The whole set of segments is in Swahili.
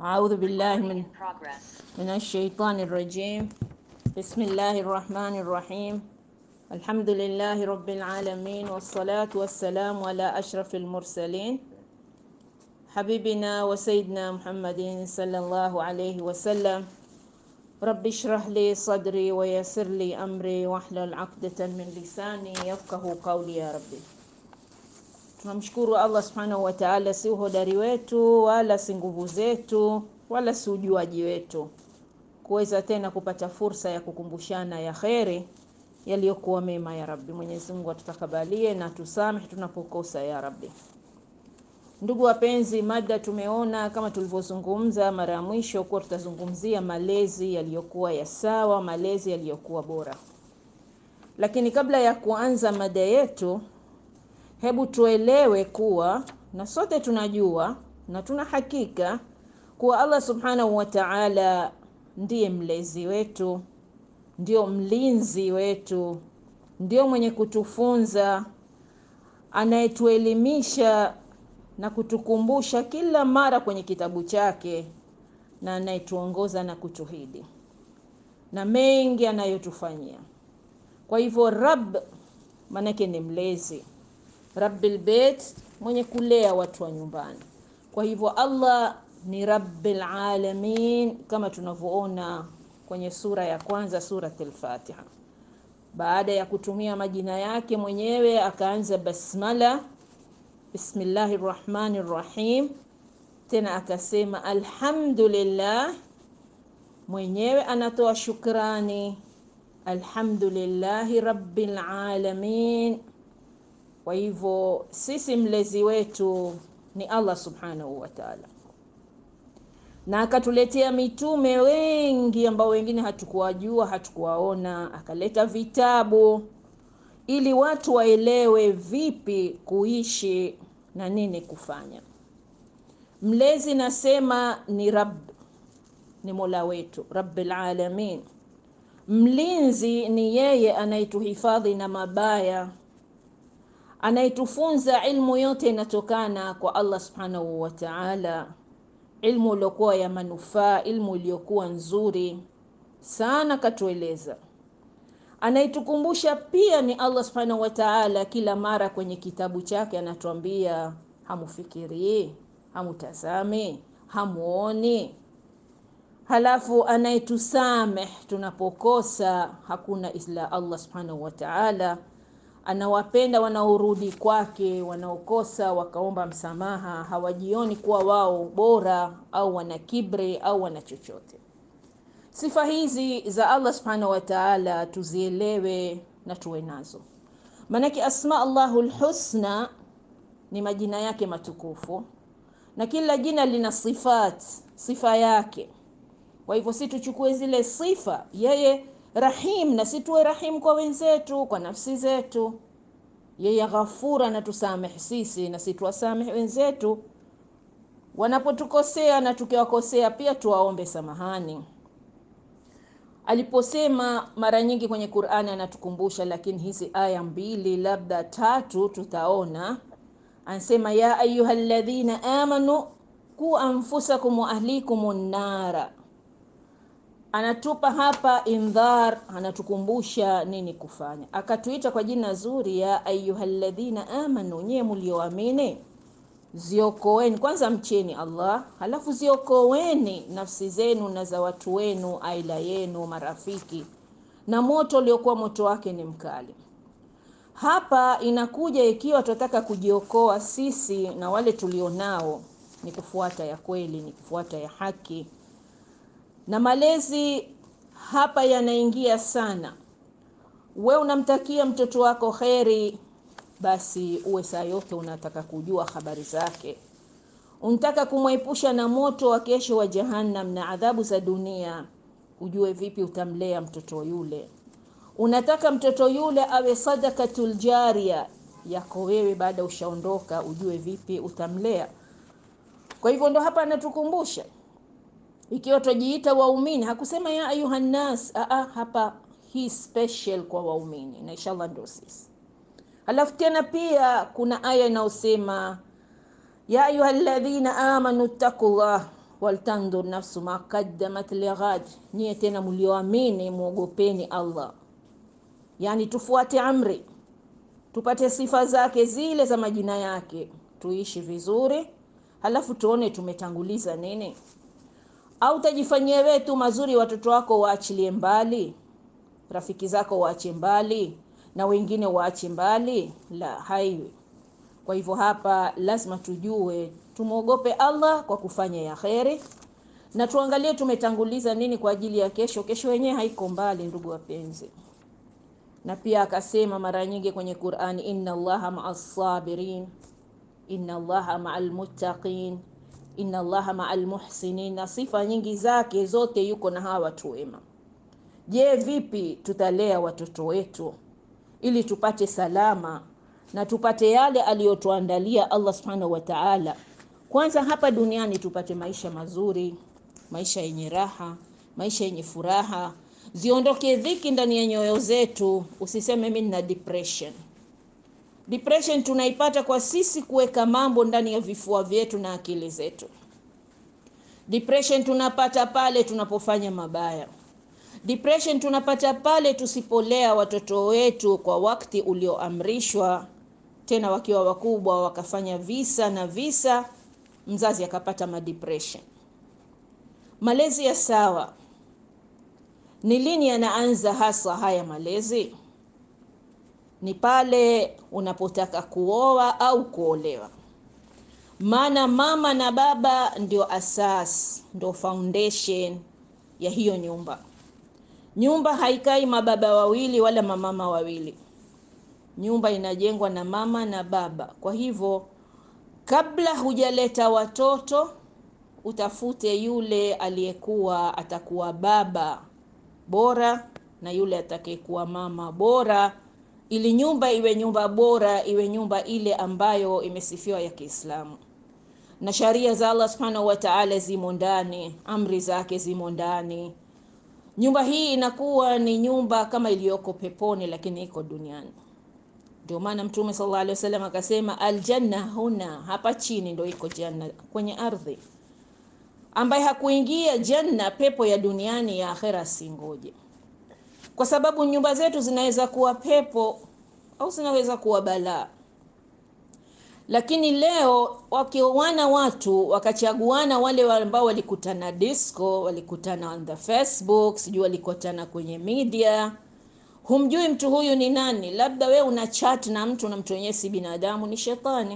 أعوذ بالله من in progress. من الشيطان الرجيم بسم الله الرحمن الرحيم الحمد لله رب العالمين والصلاة والسلام على أشرف المرسلين حبيبنا وسيدنا محمد صلى الله عليه وسلم رب اشرح لي صدري ويسر لي أمري واحلل عقدة من لساني يفقه قولي يا ربي Tunamshukuru Allah subhanahu wa ta'ala, si uhodari wetu wala si nguvu zetu wala si ujuaji wetu kuweza tena kupata fursa ya kukumbushana ya kheri yaliyokuwa mema ya Rabbi. Mwenyezi Mungu atutakabalie na tusamehe tunapokosa ya Rabbi. Ndugu wapenzi, mada tumeona kama tulivyozungumza mara ya mwisho kuwa tutazungumzia malezi yaliyokuwa ya sawa, malezi yaliyokuwa bora. Lakini kabla ya kuanza mada yetu, hebu tuelewe kuwa na sote tunajua na tuna hakika kuwa Allah subhanahu wa ta'ala ndiye mlezi wetu, ndio mlinzi wetu, ndio mwenye kutufunza, anayetuelimisha na kutukumbusha kila mara kwenye kitabu chake, na anayetuongoza na kutuhidi na mengi anayotufanyia. Kwa hivyo Rabb manake ni mlezi Rabbil Bait, mwenye kulea watu wa nyumbani. Kwa hivyo Allah ni Rabbil Alamin kama tunavyoona kwenye sura ya kwanza Suratul Fatiha. Baada ya kutumia majina yake mwenyewe akaanza basmala, bismillahir rahmanir rahim, tena akasema alhamdulillah, mwenyewe anatoa shukrani, alhamdulillahi rabbil alamin kwa hivyo sisi mlezi wetu ni Allah subhanahu wa ta'ala, na akatuletea mitume wengi ambao wengine hatukuwajua, hatukuwaona, akaleta vitabu ili watu waelewe vipi kuishi na nini kufanya. Mlezi nasema ni Rabb, ni Mola wetu Rabbil alamin. Mlinzi ni yeye anayetuhifadhi na mabaya anayetufunza ilmu yote inatokana kwa Allah subhanahu wa ta'ala, ilmu iliyokuwa ya manufaa, ilmu iliyokuwa nzuri sana, katueleza. Anayetukumbusha pia ni Allah subhanahu wa ta'ala, kila mara kwenye kitabu chake anatuambia hamufikirii, hamutazami, hamuoni. Halafu anayetusameh tunapokosa, hakuna ila Allah subhanahu wa ta'ala anawapenda wanaorudi kwake, wanaokosa wakaomba msamaha, hawajioni kuwa wao bora au wana kibri au wana chochote. Sifa hizi za Allah subhanahu wa ta'ala tuzielewe na tuwe nazo, maanake asma Allahul husna ni majina yake matukufu, na kila jina lina sifat, sifa yake. Kwa hivyo si tuchukue zile sifa yeye Rahim na si tuwe rahim kwa wenzetu, kwa nafsi zetu. Yeye Ghafura na tusamehe sisi na si tuwasamehe wenzetu wanapotukosea, na tukiwakosea pia tuwaombe samahani. Aliposema mara nyingi kwenye Qur'ani anatukumbusha, lakini hizi aya mbili labda tatu tutaona, anasema ya ayyuhalladhina amanu ku anfusakum wa ahlikum nara anatupa hapa indhar, anatukumbusha nini kufanya. Akatuita kwa jina zuri, ya ayyuhalladhina amanu, nyie mlioamini, ziokoeni kwanza, mcheni Allah, halafu ziokoeni nafsi zenu na za watu wenu, aila yenu, marafiki na moto uliokuwa moto wake ni mkali. Hapa inakuja ikiwa tunataka kujiokoa sisi na wale tulionao, ni kufuata ya kweli, ni kufuata ya haki na malezi hapa yanaingia sana. We unamtakia mtoto wako kheri, basi uwe saa yote unataka kujua habari zake. Unataka kumwepusha na moto wa kesho wa Jahannam na adhabu za dunia, ujue vipi utamlea mtoto yule. Unataka mtoto yule awe sadakatul jaria yako wewe, baada ushaondoka, ujue vipi utamlea. Kwa hivyo ndo hapa anatukumbusha ikiwa twajiita waumini, hakusema ya ayuhannas. Aa, hapa hii special kwa waumini, na inshallah ndio sisi. Halafu tena pia kuna aya inayosema ya ayuhalladhina amanu ttaqullah waltandhur nafsu ma qaddamat lighad, nyie tena mlioamini mwogopeni Allah, yani tufuate amri, tupate sifa zake zile za majina yake, tuishi vizuri, halafu tuone tumetanguliza nini. Au tajifanyia wewe tu mazuri, watoto wako waachilie mbali, rafiki zako waache mbali, na wengine waache mbali? La, haiwi. Kwa hivyo hapa lazima tujue tumwogope Allah kwa kufanya ya kheri, na tuangalie tumetanguliza nini kwa ajili ya kesho. Kesho yenyewe haiko mbali, ndugu wapenzi. Na pia akasema mara nyingi kwenye Qur'ani, inna Allaha ma'as sabirin, inna Allaha ma'al muttaqin, inna Allaha ma'al muhsinin, na sifa nyingi zake zote yuko na hawa watu wema. Je, vipi tutalea watoto wetu ili tupate salama na tupate yale aliyotuandalia Allah subhanahu wa ta'ala. Kwanza hapa duniani tupate maisha mazuri, maisha yenye raha, maisha yenye furaha, ziondoke dhiki ndani ya nyoyo zetu. Usiseme mimi nina depression. Depression tunaipata kwa sisi kuweka mambo ndani ya vifua vyetu na akili zetu. Depression tunapata pale tunapofanya mabaya. Depression tunapata pale tusipolea watoto wetu kwa wakati ulioamrishwa, tena wakiwa wakubwa wakafanya visa na visa, mzazi akapata madepression. Malezi ya sawa ni lini yanaanza hasa haya malezi? Ni pale unapotaka kuoa au kuolewa, maana mama na baba ndio asas, ndio foundation ya hiyo nyumba. Nyumba haikai mababa wawili wala mamama wawili. Nyumba inajengwa na mama na baba. Kwa hivyo, kabla hujaleta watoto, utafute yule aliyekuwa atakuwa baba bora na yule atakayekuwa mama bora, ili nyumba iwe nyumba bora, iwe nyumba ile ambayo imesifiwa ya Kiislamu na sharia za Allah subhanahu wa ta'ala zimo ndani, amri zake zimo ndani nyumba hii inakuwa ni nyumba kama iliyoko peponi, lakini iko duniani. Ndio maana Mtume sallallahu alaihi wasallam akasema, aljanna huna, hapa chini ndio iko janna, kwenye ardhi. Ambaye hakuingia janna, pepo ya duniani ya akhera, singoje, kwa sababu nyumba zetu zinaweza kuwa pepo au zinaweza kuwa balaa. Lakini leo wakioana watu wakachaguana, wale ambao walikutana disco, walikutana on the Facebook, sijui walikutana kwenye media, humjui mtu huyu ni nani. Labda we una chat na mtu na mtu wenyewe si binadamu, ni shetani.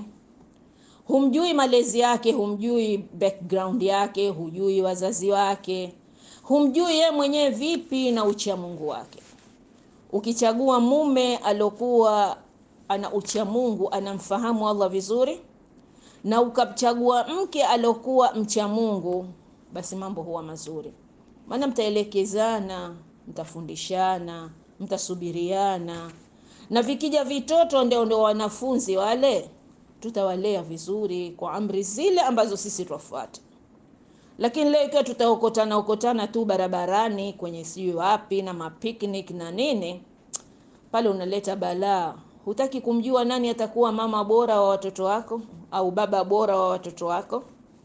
Humjui malezi yake, humjui background yake, hujui wazazi wake, humjui ye mwenyewe vipi na ucha Mungu wake. Ukichagua mume alokuwa ana ucha Mungu, anamfahamu Allah vizuri, na ukachagua mke alokuwa mcha Mungu, basi mambo huwa mazuri, maana mtaelekezana, mtafundishana, mtasubiriana, na vikija vitoto ndio ndio wanafunzi wale, tutawalea vizuri kwa amri zile ambazo sisi twafuata. Lakini leo ikiwa tutaokotana okotana tu barabarani kwenye sijui wapi na mapicnic na nini, pale unaleta balaa. Hutaki kumjua nani atakuwa mama bora wa watoto wako au baba bora wa watoto wako.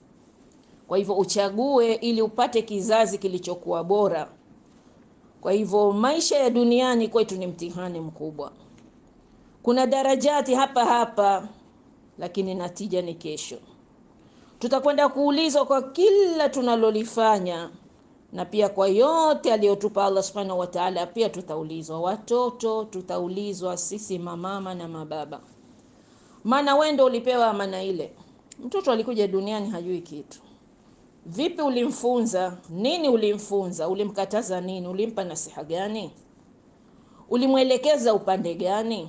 Kwa hivyo uchague ili upate kizazi kilichokuwa bora. Kwa hivyo maisha ya duniani kwetu ni mtihani mkubwa. Kuna darajati hapa hapa, lakini natija ni kesho. Tutakwenda kuulizwa kwa kila tunalolifanya na pia kwa yote aliyotupa Allah subhanahu wa ta'ala, pia tutaulizwa. Watoto tutaulizwa sisi mamama na mababa, maana wewe ndio ulipewa amana ile. Mtoto alikuja duniani hajui kitu. Vipi ulimfunza? Nini ulimfunza? Ulimkataza nini? Ulimpa nasiha gani? Ulimwelekeza upande gani?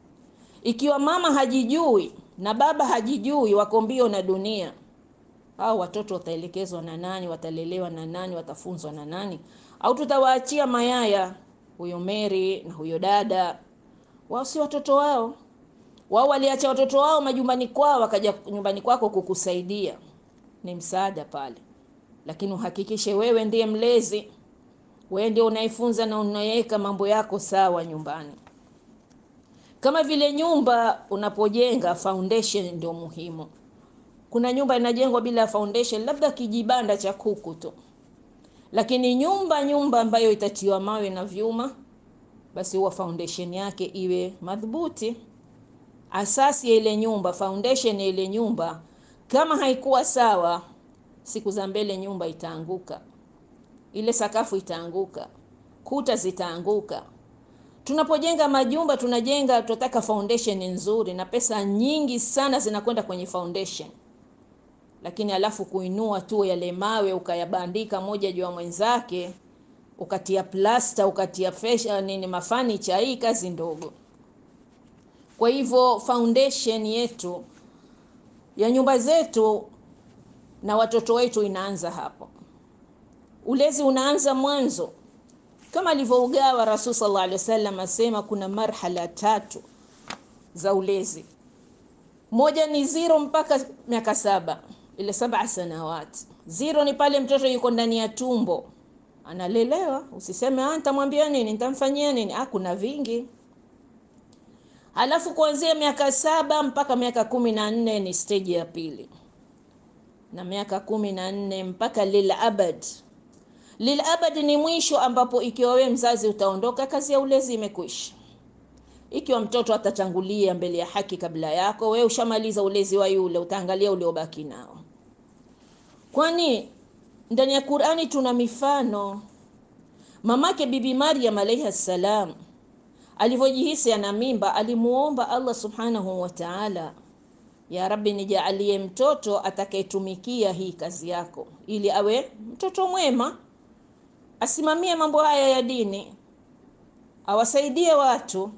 Ikiwa mama hajijui na baba hajijui, wako mbio na dunia hao watoto wataelekezwa na nani? Watalelewa na nani? Watafunzwa na nani? Au tutawaachia mayaya, huyo Mary na huyo dada? Wao si watoto wao. Wao waliacha watoto wao majumbani kwao, wakaja nyumbani kwako kukusaidia, ni msaada pale, lakini uhakikishe wewe ndiye mlezi, wewe ndio unaifunza na unaweka mambo yako sawa nyumbani. Kama vile nyumba unapojenga, foundation ndio muhimu kuna nyumba inajengwa bila foundation, labda kijibanda cha kuku tu, lakini nyumba nyumba ambayo itatiwa mawe na vyuma, basi huwa foundation yake iwe madhubuti. Asasi ya ile nyumba, foundation ya ile nyumba kama haikuwa sawa, siku za mbele nyumba itaanguka, ile sakafu itaanguka, kuta zitaanguka. Tunapojenga majumba tunajenga, tunataka foundation nzuri, na pesa nyingi sana zinakwenda kwenye foundation, lakini alafu kuinua tu yale mawe ukayabandika moja juu ya mwenzake, ukatia plasta, ukatia fesha nini, mafanicha, hii kazi ndogo. Kwa hivyo foundation yetu ya nyumba zetu na watoto wetu inaanza hapo. Ulezi unaanza mwanzo, kama alivyougawa Rasul sallallahu alaihi wasallam, asema kuna marhala tatu za ulezi. Moja ni zero mpaka miaka saba, ile saba sanawati. Zero ni pale mtoto yuko ndani ya tumbo analelewa. Usiseme ah, nitamwambia nini, nitamfanyia nini. Ah, kuna vingi Halafu kuanzia miaka saba mpaka miaka kumi na nne ni stage ya pili, na miaka kumi na nne mpaka lil abad. Lil abad ni mwisho, ambapo ikiwa wewe mzazi utaondoka, kazi ya ulezi imekwisha. Ikiwa mtoto atatangulia mbele ya haki kabla yako, wewe ushamaliza ulezi wa yule, utaangalia uliobaki nao, kwani ndani ya Qur'ani tuna mifano. Mamake Bibi Maryam alayha salam alivyojihisi ana mimba, alimuomba Allah subhanahu wa ta'ala, ya Rabbi, nijaalie mtoto atakayetumikia hii kazi yako, ili awe mtoto mwema, asimamie mambo haya ya dini, awasaidie watu.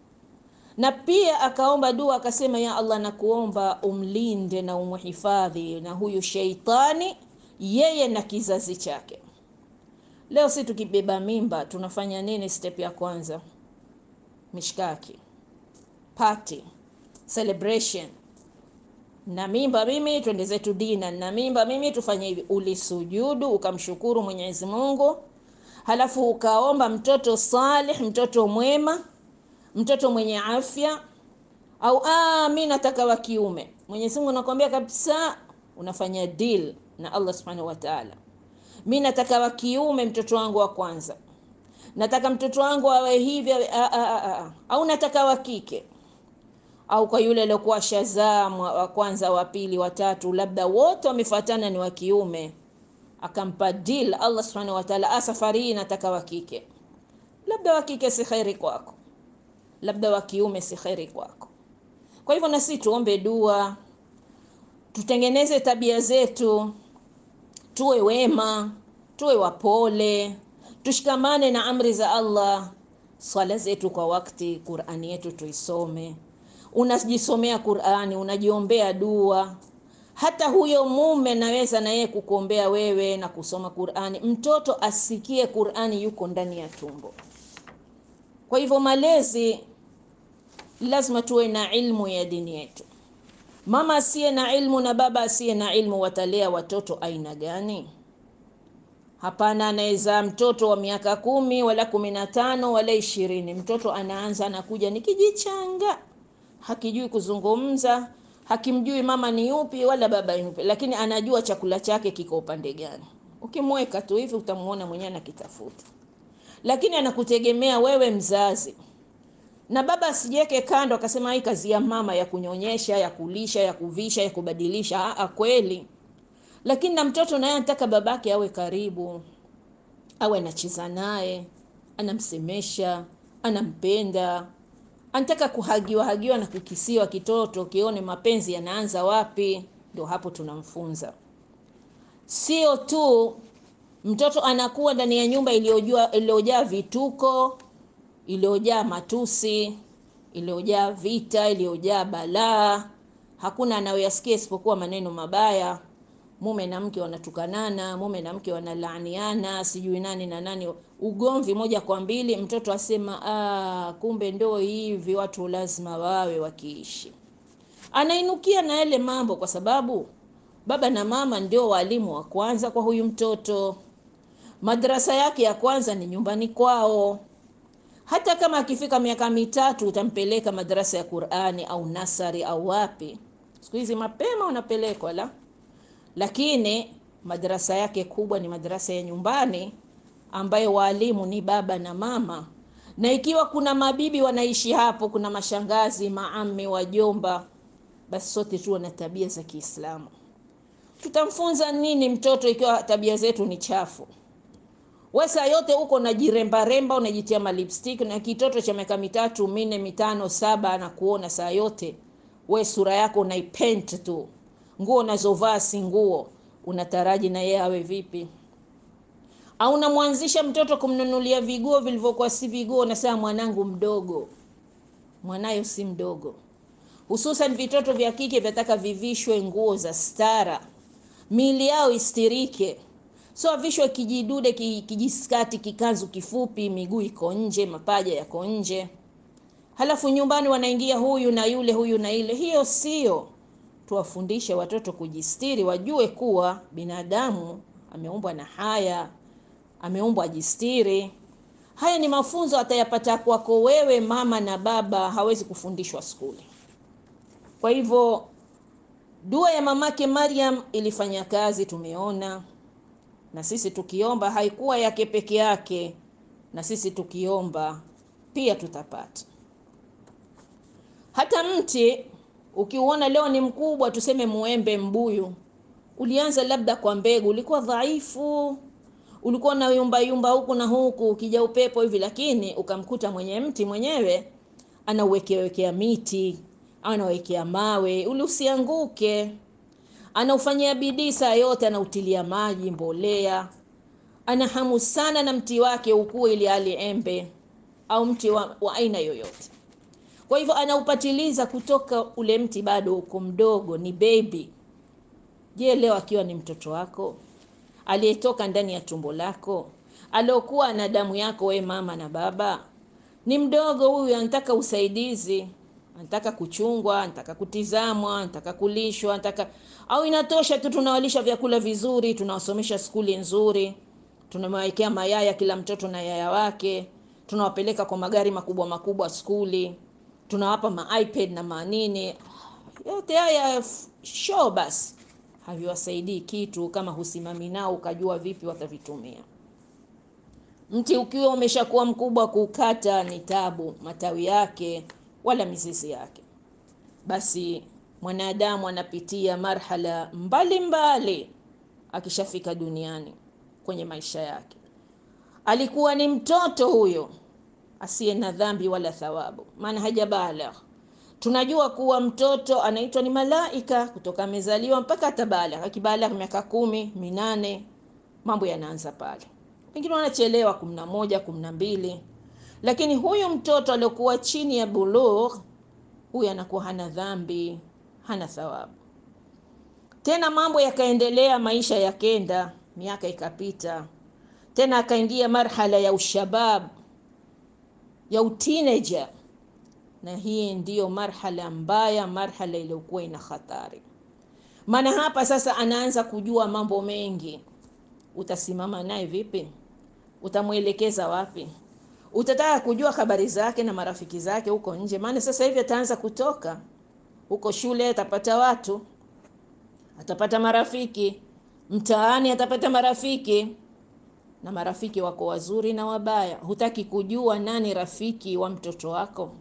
Na pia akaomba dua akasema, ya Allah, nakuomba umlinde na umuhifadhi na huyu sheitani, yeye na kizazi chake. Leo si tukibeba mimba tunafanya nini? Step ya kwanza mishkaki, party, celebration. Na mimba mimi, twende zetu dina. Na mimba mimi, tufanye hivi. Ulisujudu ukamshukuru Mwenyezi Mungu, halafu ukaomba mtoto salih, mtoto mwema, mtoto mwenye afya, au ah, mimi nataka wa kiume. Mwenyezi Mungu anakuambia kabisa, unafanya deal na Allah Subhanahu wa Ta'ala, mimi nataka wa kiume, mtoto wangu wa kwanza nataka mtoto wangu awe hivi au nataka wa kike, au kwa yule aliyokuwa shazaa wa kwanza, wa pili, wa tatu, labda wote wamefuatana ni wa kiume, akampa deal Allah subhanahu wa ta'ala, a, safari hii nataka wa kike. Labda wa kike si khairi kwako, labda wa kiume si khairi kwako. Kwa hivyo na sisi tuombe dua, tutengeneze tabia zetu, tuwe wema, tuwe wapole tushikamane na amri za Allah, swala zetu kwa wakati, Qur'ani yetu tuisome. Unajisomea Qur'ani, unajiombea dua. Hata huyo mume naweza na yeye kukuombea wewe na kusoma Qur'ani, mtoto asikie Qur'ani yuko ndani ya tumbo. Kwa hivyo malezi, lazima tuwe na ilmu ya dini yetu. Mama asiye na ilmu na baba asiye na ilmu watalea watoto aina gani? Hapana, anaweza mtoto wa miaka kumi wala kumi na tano wala ishirini, mtoto anaanza anakuja ni kijichanga, hakijui kuzungumza, hakimjui mama ni yupi wala baba yupi, lakini anajua chakula chake kiko upande gani. Ukimweka tu hivi utamuona mwenyewe anakitafuta, lakini anakutegemea wewe mzazi. Na baba asijiweke kando akasema hii kazi ya mama ya kunyonyesha, ya kulisha, ya kuvisha, ya kubadilisha. Aa, kweli lakini na mtoto naye anataka babake awe karibu, awe anacheza naye, anamsemesha, anampenda, anataka kuhagiwa hagiwa na kukisiwa kitoto, kione mapenzi yanaanza wapi. Ndio hapo tunamfunza. Sio tu mtoto anakuwa ndani ya nyumba iliyojua iliyojaa vituko, iliyojaa matusi, iliyojaa vita, iliyojaa balaa, hakuna anayoyasikia isipokuwa maneno mabaya mume na mke wanatukanana, mume na mke wanalaaniana, sijui nani na nani, ugomvi moja kwa mbili. Mtoto asema ah, kumbe ndo hivi watu lazima wawe wakiishi. Anainukia na yale mambo, kwa sababu baba na mama ndio walimu wa kwanza kwa huyu mtoto. Madrasa yake ya kwanza ni nyumbani kwao. Hata kama akifika miaka mitatu utampeleka madrasa ya Qur'ani au nasari au wapi siku hizi mapema unapelekwa la, lakini madarasa yake kubwa ni madarasa ya nyumbani ambayo waalimu ni baba na mama, na ikiwa kuna mabibi wanaishi hapo, kuna mashangazi, maami, wajomba, basi sote tuwe na tabia za Kiislamu. Tutamfunza nini mtoto ikiwa tabia zetu ni chafu? We saa yote huko unajirembaremba, unajitia malipstick, na kitoto cha miaka mitatu minne mitano saba anakuona saa yote, we sura yako unaipent tu, nguo unazovaa si nguo, unataraji na yeye awe vipi? Au unamwanzisha mtoto kumnunulia viguo vilivyokuwa si viguo, na saa mwanangu mdogo, mwanayo si mdogo. Hususan vitoto vya kike vyataka vivishwe nguo za stara, miili yao istirike so avishwe kijidude kijiskati kikanzu kifupi, miguu iko nje, mapaja yako nje, halafu nyumbani wanaingia huyu na yule, huyu na ile. Hiyo sio. Tuwafundishe watoto kujistiri, wajue kuwa binadamu ameumbwa na haya, ameumbwa ajistiri. Haya ni mafunzo atayapata kwako wewe mama na baba, hawezi kufundishwa skuli. Kwa hivyo dua ya mamake Maryam ilifanya kazi, tumeona na sisi tukiomba haikuwa yake peke yake, na sisi tukiomba pia tutapata. Hata mti ukiuona leo ni mkubwa, tuseme muembe, mbuyu, ulianza labda kwa mbegu, ulikuwa dhaifu, ulikuwa na yumba yumba huku na huku, ukija upepo hivi, lakini ukamkuta mwenye mti mwenyewe anauwekea miti, anawekea mawe, uli usianguke anaufanyia bidii saa yote, anautilia maji, mbolea, ana hamu sana na mti wake ukue ili ali embe au mti wa, wa aina yoyote. Kwa hivyo anaupatiliza kutoka ule mti bado uko mdogo, ni baby. Je, leo akiwa ni mtoto wako aliyetoka ndani ya tumbo lako, aliokuwa na damu yako, we mama na baba, ni mdogo huyu, anataka usaidizi anataka kuchungwa, anataka kutizamwa, anataka kulishwa, anataka au inatosha tu tunawalisha vyakula vizuri, tunawasomesha skuli nzuri, tunamwekea mayaya kila mtoto na yaya wake, tunawapeleka kwa magari makubwa makubwa skuli, tunawapa ma iPad na manini. Yote haya show basi haviwasaidii kitu kama husimami nao ukajua vipi watavitumia. Mti ukiwa umeshakuwa mkubwa, kukata ni tabu, matawi yake wala mizizi yake. Basi mwanadamu anapitia marhala mbalimbali mbali, akishafika duniani kwenye maisha yake. Alikuwa ni mtoto huyo asiye na dhambi wala thawabu, maana hajabalagh. Tunajua kuwa mtoto anaitwa ni malaika kutoka amezaliwa mpaka atabalagh. Akibalagh miaka kumi minane, mambo yanaanza pale, pengine wanachelewa kumi na moja kumi na mbili lakini huyu mtoto aliokuwa chini ya bulugh, huyu anakuwa hana dhambi, hana thawabu. Tena mambo yakaendelea, maisha yakenda, miaka ikapita, tena akaingia marhala ya ushabab, ya utineja, na hii ndiyo marhala mbaya, marhala iliyokuwa ina hatari. Maana hapa sasa anaanza kujua mambo mengi. Utasimama naye vipi? Utamwelekeza wapi? Utataka kujua habari zake na marafiki zake huko nje, maana sasa hivi ataanza kutoka huko shule, atapata watu, atapata marafiki mtaani, atapata marafiki na marafiki wako wazuri na wabaya. Hutaki kujua nani rafiki wa mtoto wako?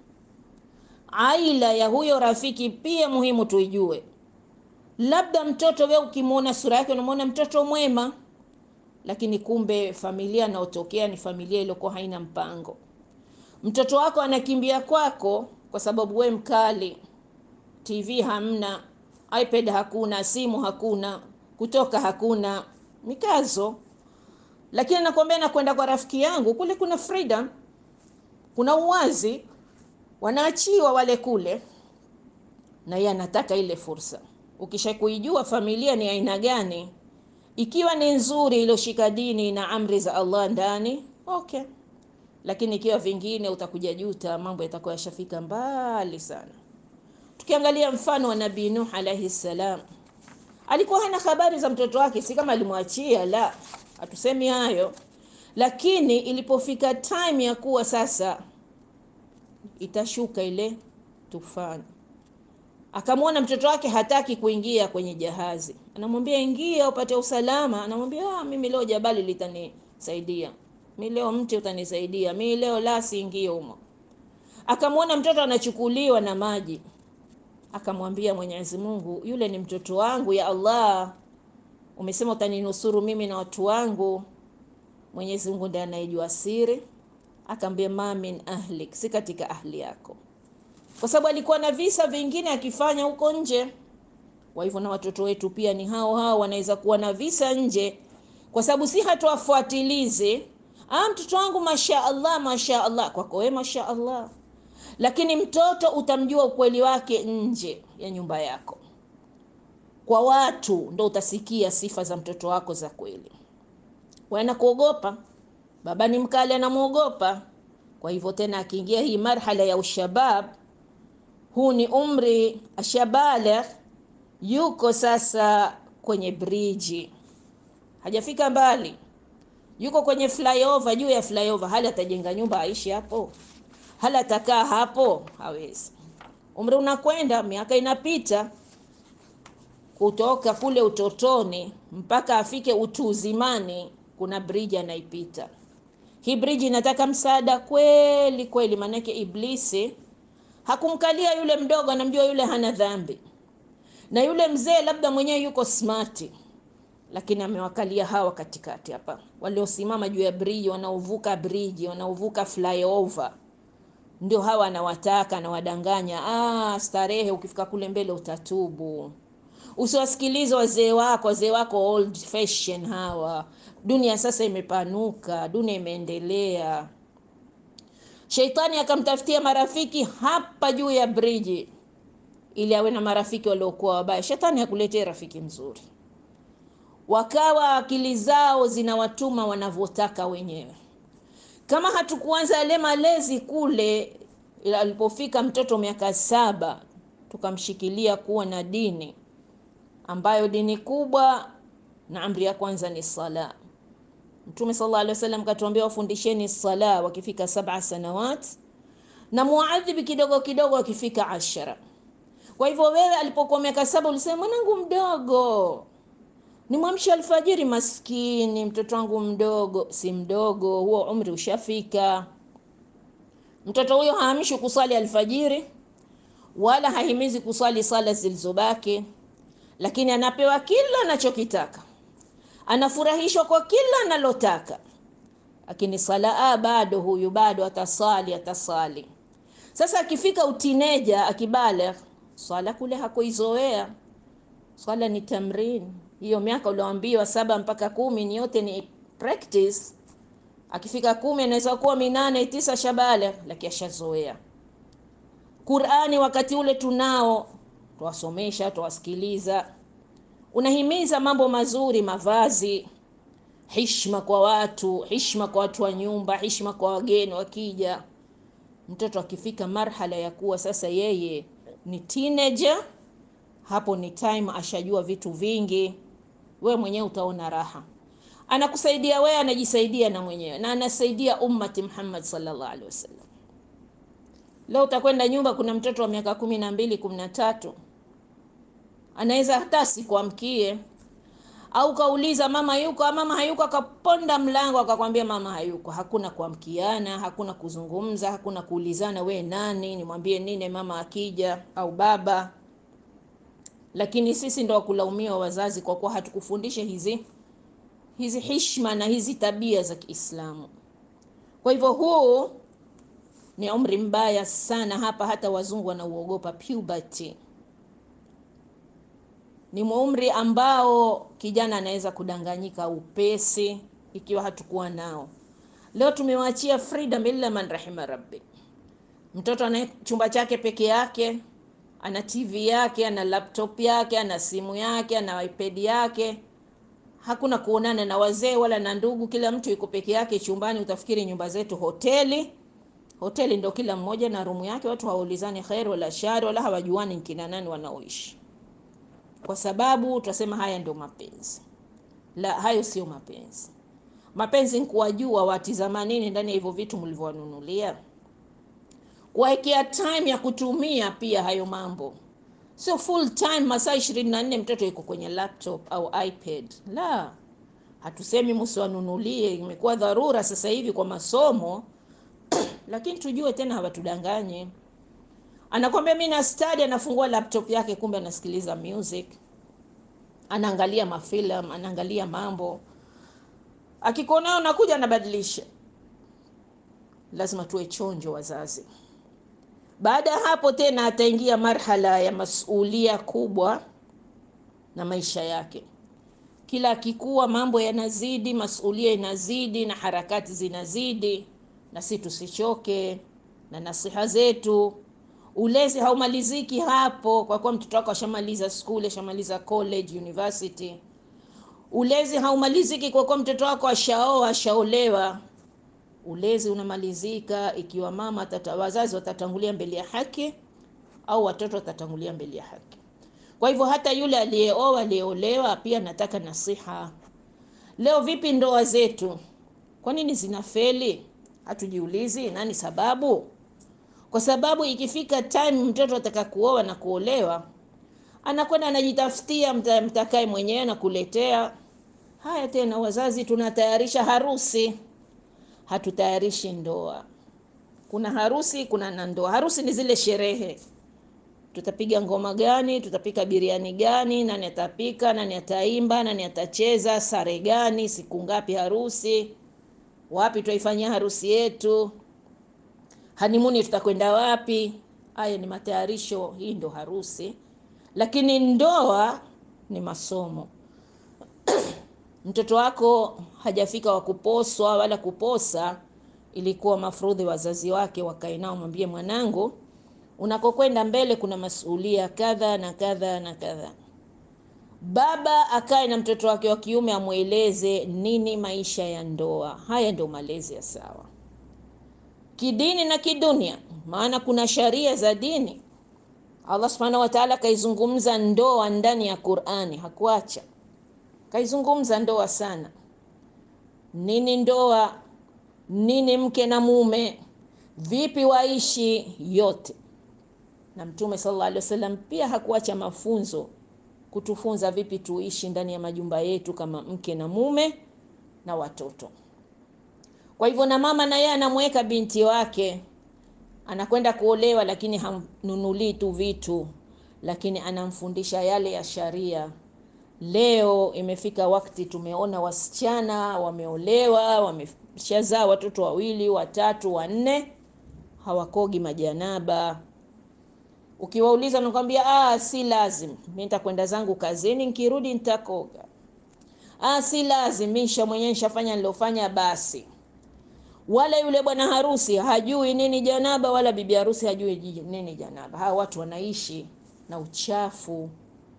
Aila ya huyo rafiki pia muhimu tuijue. Labda mtoto wewe ukimwona sura yake unamwona mtoto mwema lakini kumbe familia anaotokea ni familia iliyokuwa haina mpango. Mtoto wako anakimbia kwako kwa sababu we mkali, TV hamna, iPad hakuna, simu hakuna, kutoka hakuna, mikazo. Lakini nakwambia nakwenda kwa rafiki yangu kule, kuna freedom, kuna uwazi, wanaachiwa wale kule, na yeye anataka ile fursa. Ukisha kuijua familia ni aina gani ikiwa ni nzuri iliyoshika dini na amri za Allah ndani, okay, lakini ikiwa vingine utakuja juta, mambo yatakuwa yashafika mbali sana. Tukiangalia mfano wa Nabii Nuh alayhi salam, alikuwa hana habari za mtoto wake, si kama alimwachia, la, hatusemi hayo, lakini ilipofika time ya kuwa sasa itashuka ile tufani, akamwona mtoto wake hataki kuingia kwenye jahazi, anamwambia ingia upate usalama. Anamwambia ah, mimi leo jabali litanisaidia, mi leo mti utanisaidia, mi leo la siingie humo. Akamwona mtoto anachukuliwa na maji, akamwambia Mwenyezi Mungu, yule ni mtoto wangu, ya Allah, umesema utaninusuru mimi na watu wangu. Mwenyezi Mungu ndiye anayejua siri, akamwambia ma min ahlik, si katika ahli yako kwa sababu alikuwa na visa vingine akifanya huko nje. Kwa hivyo na watoto wetu pia ni hao hao, wanaweza kuwa na visa nje, kwa sababu si hatuwafuatilize. Ah, mtoto wangu masha Allah, masha Allah, kwako wewe masha Allah, lakini mtoto utamjua ukweli wake nje ya nyumba yako. Kwa watu ndo utasikia sifa za mtoto wako za kweli. Wanakuogopa, baba ni mkali, anamwogopa. Kwa hivyo tena akiingia hii marhala ya ushabab huu ni umri ashabaligh, yuko sasa kwenye briji, hajafika mbali, yuko kwenye flyover, juu ya flyover. Hali atajenga nyumba aishi hapo? Hali atakaa hapo? Hawezi. Umri unakwenda, miaka inapita, kutoka kule utotoni mpaka afike utu uzimani, kuna briji anaipita. Hii briji inataka msaada kweli kweli, maanake Iblisi hakumkalia yule mdogo, anamjua yule hana dhambi, na yule mzee labda mwenyewe yuko smart, lakini amewakalia hawa katikati hapa, waliosimama juu ya briji, wanaovuka briji, wanaovuka flyover, ndio hawa anawataka, anawadanganya. Ah, starehe, ukifika kule mbele utatubu. Usiwasikilize wazee wako, wazee wako old fashion hawa. Dunia sasa imepanuka, dunia imeendelea. Sheitani akamtafutia marafiki hapa juu ya briji ili awe na marafiki waliokuwa wabaya. Shetani hakuletea rafiki mzuri, wakawa akili zao zinawatuma wanavyotaka wenyewe. Kama hatukuanza yale malezi kule, alipofika mtoto miaka saba, tukamshikilia kuwa na dini ambayo dini kubwa na amri ya kwanza ni sala. Mtume sallallahu alaihi wasallam katuambia wafundisheni sala wakifika saba sanawat na muadhibi kidogo kidogo wakifika ashara. Kwa hivyo wewe alipokuwa miaka saba ulisema mwanangu mdogo nimwamshe alfajiri, maskini mtoto wangu mdogo. Si mdogo huo, umri ushafika. Mtoto huyo haamshi kuswali alfajiri wala hahimizi kuswali sala zilizobaki, lakini anapewa kila anachokitaka anafurahishwa kwa kila analotaka, lakini sala bado, huyu bado atasali atasali. Sasa akifika utineja, akibaligh, swala kule hakuizoea. Swala ni tamrin, hiyo miaka ulioambiwa saba mpaka kumi ni yote ni practice. Akifika kumi anaweza kuwa minane tisa shabaligh, lakini ashazoea. Qur'ani wakati ule tunao, tuwasomesha tuwasikiliza unahimiza mambo mazuri, mavazi, hishma kwa watu, hishma kwa watu wa nyumba, hishma kwa wageni wakija. Mtoto akifika marhala ya kuwa sasa yeye ni teenager, hapo ni time ashajua vitu vingi, we mwenyewe utaona raha, anakusaidia wewe, anajisaidia na mwenyewe na anasaidia ummati Muhammad sallallahu alaihi wasallam. Leo utakwenda nyumba, kuna mtoto wa miaka kumi na mbili kumi na tatu anaweza hata sikuamkie, au kauliza mama yuko, mama hayuko, akaponda mlango akakwambia mama hayuko. Hakuna kuamkiana, hakuna kuzungumza, hakuna kuulizana we nani, nimwambie nini mama akija au baba. Lakini sisi ndo wakulaumiwa wazazi, kwa kuwa hatukufundisha hizi hizi hishma na hizi tabia za Kiislamu. Kwa hivyo huu ni umri mbaya sana hapa, hata wazungu wanauogopa puberty ni umri ambao kijana anaweza kudanganyika upesi ikiwa hatukuwa nao. Leo tumewachia freedom illa man rahima rabbi. Mtoto ana chumba chake peke yake, ana TV yake, ana laptop yake, ana simu yake, ana iPad yake. Hakuna kuonana na wazee wala na ndugu, kila mtu yuko peke yake chumbani. Utafikiri nyumba zetu hoteli. Hoteli ndo kila mmoja na rumu yake, watu hawaulizani khair wala shari wala hawajuani nkina nani wanaoishi kwa sababu tutasema haya ndio mapenzi. La, hayo sio mapenzi. Mapenzi ni kuwajua watizama nini ndani ya hivyo vitu mlivyowanunulia, kuwekea time ya kutumia pia hayo mambo, sio full time masaa 24 mtoto yuko kwenye laptop au ipad la hatusemi msiwanunulie imekuwa dharura sasa hivi kwa masomo lakini tujue tena hawatudanganye anakwambia mi na study anafungua laptop yake kumbe anasikiliza music anaangalia mafilam anaangalia mambo akikuonao unakuja anabadilisha lazima tuwe chonjo wazazi baada ya hapo tena ataingia marhala ya masulia kubwa na maisha yake kila akikuwa mambo yanazidi masulia inazidi na harakati zinazidi na si tusichoke na nasiha zetu ulezi haumaliziki hapo kwa kuwa mtoto wako ashamaliza skuli ashamaliza college university ulezi haumaliziki kwa kuwa mtoto wako ashaoa ashaolewa ulezi unamalizika ikiwa mama tata, wazazi watatangulia mbele ya haki au watoto watatangulia mbele ya haki kwa hivyo hata yule aliyeoa aliyeolewa pia nataka nasiha leo vipi ndoa zetu kwa nini zinafeli hatujiulizi nani sababu kwa sababu ikifika time mtoto ataka kuoa na kuolewa anakwenda anajitafutia mta, mtakae mwenyewe na kuletea haya tena wazazi tunatayarisha harusi hatutayarishi ndoa kuna harusi kuna na ndoa harusi ni zile sherehe tutapiga ngoma gani tutapika biriani gani nani atapika nani ataimba nani atacheza sare gani siku ngapi harusi wapi tutaifanyia harusi yetu hanimuni tutakwenda wapi haya ni matayarisho hii ndo harusi lakini ndoa ni masomo mtoto wako hajafika wa kuposwa wala kuposa ilikuwa mafrudhi wazazi wake wakae nao mwambie mwanangu unakokwenda mbele kuna masuulia kadha na kadha na kadha baba akae na mtoto wake wa kiume amweleze nini maisha ya ndoa haya ndio malezi ya sawa kidini na kidunia maana kuna sharia za dini allah subhanahu wataala kaizungumza ndoa ndani ya qurani hakuacha kaizungumza ndoa sana nini ndoa nini mke na mume vipi waishi yote na mtume sallallahu alaihi wasallam pia hakuacha mafunzo kutufunza vipi tuishi ndani ya majumba yetu kama mke na mume na watoto kwa hivyo na mama na yeye anamweka binti wake anakwenda kuolewa lakini hamnunulii tu vitu lakini anamfundisha yale ya sharia leo imefika wakati tumeona wasichana wameolewa wameshazaa watoto wawili watatu wanne hawakogi majanaba ukiwauliza nakwambia ah, si lazim mi nitakwenda zangu kazini nkirudi nitakoga ah, si lazim mi nsha mwenyewe nshafanya nilofanya basi wala yule bwana harusi hajui nini janaba wala bibi harusi hajui nini janaba hawa watu wanaishi na uchafu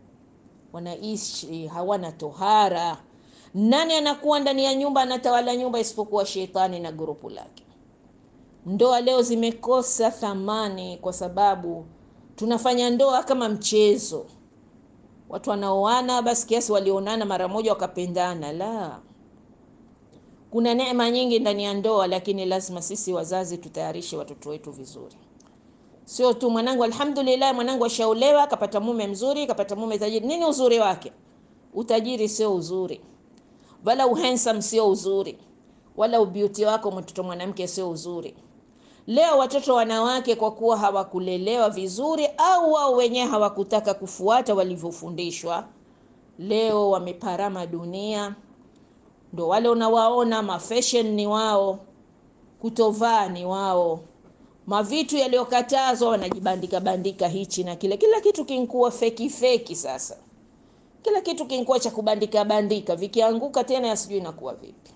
wanaishi hawana tohara nani anakuwa ndani ya nyumba anatawala nyumba isipokuwa shetani na grupu lake ndoa leo zimekosa thamani kwa sababu tunafanya ndoa kama mchezo watu wanaoana basi kiasi walionana mara moja wakapendana la kuna neema nyingi ndani ya ndoa lakini lazima sisi wazazi tutayarishe watoto wetu vizuri sio tu mwanangu alhamdulillah mwanangu ashaolewa akapata mume mzuri akapata mume tajiri nini uzuri wake utajiri sio uzuri wala uhandsome sio uzuri wala ubeauty wako mtoto mwanamke sio uzuri leo watoto wanawake kwa kuwa hawakulelewa vizuri au wao wenyewe hawakutaka kufuata walivyofundishwa leo wameparama dunia ndo wale unawaona mafashion ni wao kutovaa ni wao mavitu yaliyokatazwa wanajibandika bandika hichi na kile kila kitu kinkuwa feki feki sasa kila kitu kinkuwa cha kubandika bandika vikianguka tena yasijui inakuwa vipi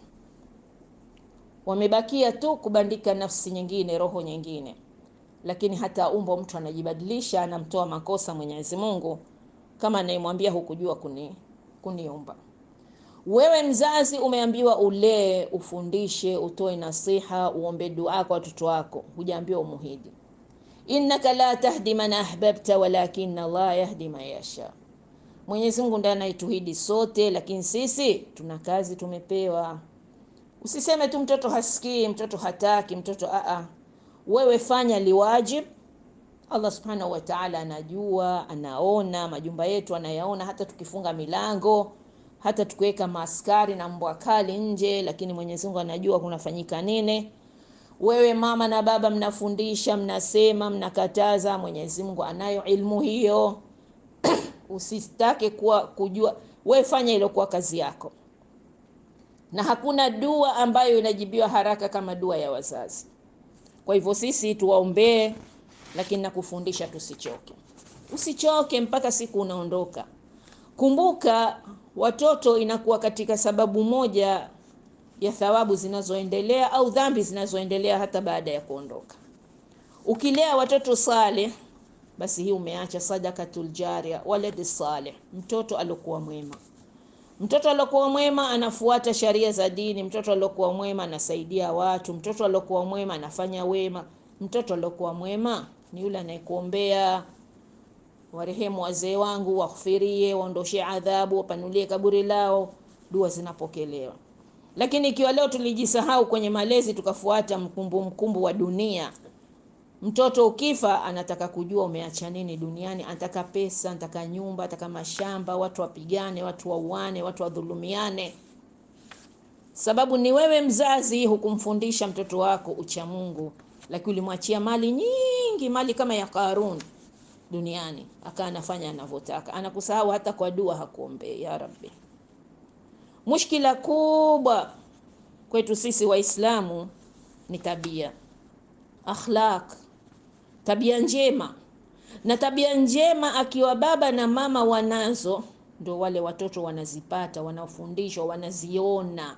wamebakia tu kubandika nafsi nyingine roho nyingine lakini hata umbo mtu anajibadilisha anamtoa makosa mwenyezi mungu kama anayemwambia hukujua kuni kuniumba wewe mzazi umeambiwa ulee ufundishe utoe nasiha uombe dua kwa watoto wako hujaambiwa umuhidi innaka la tahdi man ahbabta walakin allah yahdi man yasha mwenyezi mungu ndiye anaituhidi sote lakini sisi tuna kazi tumepewa usiseme tu mtoto hasikii mtoto hataki mtoto aa wewe fanya liwajib Allah subhanahu wa ta'ala anajua, anaona majumba yetu, anayaona hata tukifunga milango, hata tukiweka maaskari na mbwa kali nje, lakini Mwenyezi Mungu anajua kunafanyika nini. Wewe mama na baba mnafundisha, mnasema, mnakataza, Mwenyezi Mungu anayo ilmu hiyo. Usitake kuwa kujua, we fanya ile kwa kazi yako, na hakuna dua ambayo inajibiwa haraka kama dua ya wazazi. Kwa hivyo sisi tuwaombee, lakini nakufundisha tusichoke, usichoke mpaka siku unaondoka. Kumbuka watoto inakuwa katika sababu moja ya thawabu zinazoendelea au dhambi zinazoendelea hata baada ya kuondoka. Ukilea watoto saleh, basi hii umeacha sadakatul jaria, waladi saleh, mtoto alokuwa mwema. Mtoto alokuwa mwema anafuata sharia za dini. Mtoto alokuwa mwema anasaidia watu. Mtoto alokuwa mwema anafanya wema. Mtoto alokuwa mwema ni yule anayekuombea, warehemu wazee wangu, waghfirie, waondoshe adhabu, wapanulie kaburi lao, dua zinapokelewa. Lakini ikiwa leo tulijisahau kwenye malezi, tukafuata mkumbu mkumbu wa dunia, mtoto ukifa anataka kujua umeacha nini duniani, anataka pesa, anataka nyumba, anataka mashamba, watu wapigane, watu wauane, watu wadhulumiane. Sababu ni wewe mzazi hukumfundisha mtoto wako ucha Mungu, lakini ulimwachia mali nyingi, mali kama ya Karun duniani, akaa anafanya anavyotaka, anakusahau hata kwa dua hakuombee. Ya Rabbi, mushkila kubwa kwetu sisi Waislamu ni tabia, akhlaq, tabia njema. Na tabia njema akiwa baba na mama wanazo, ndio wale watoto wanazipata, wanafundishwa, wanaziona.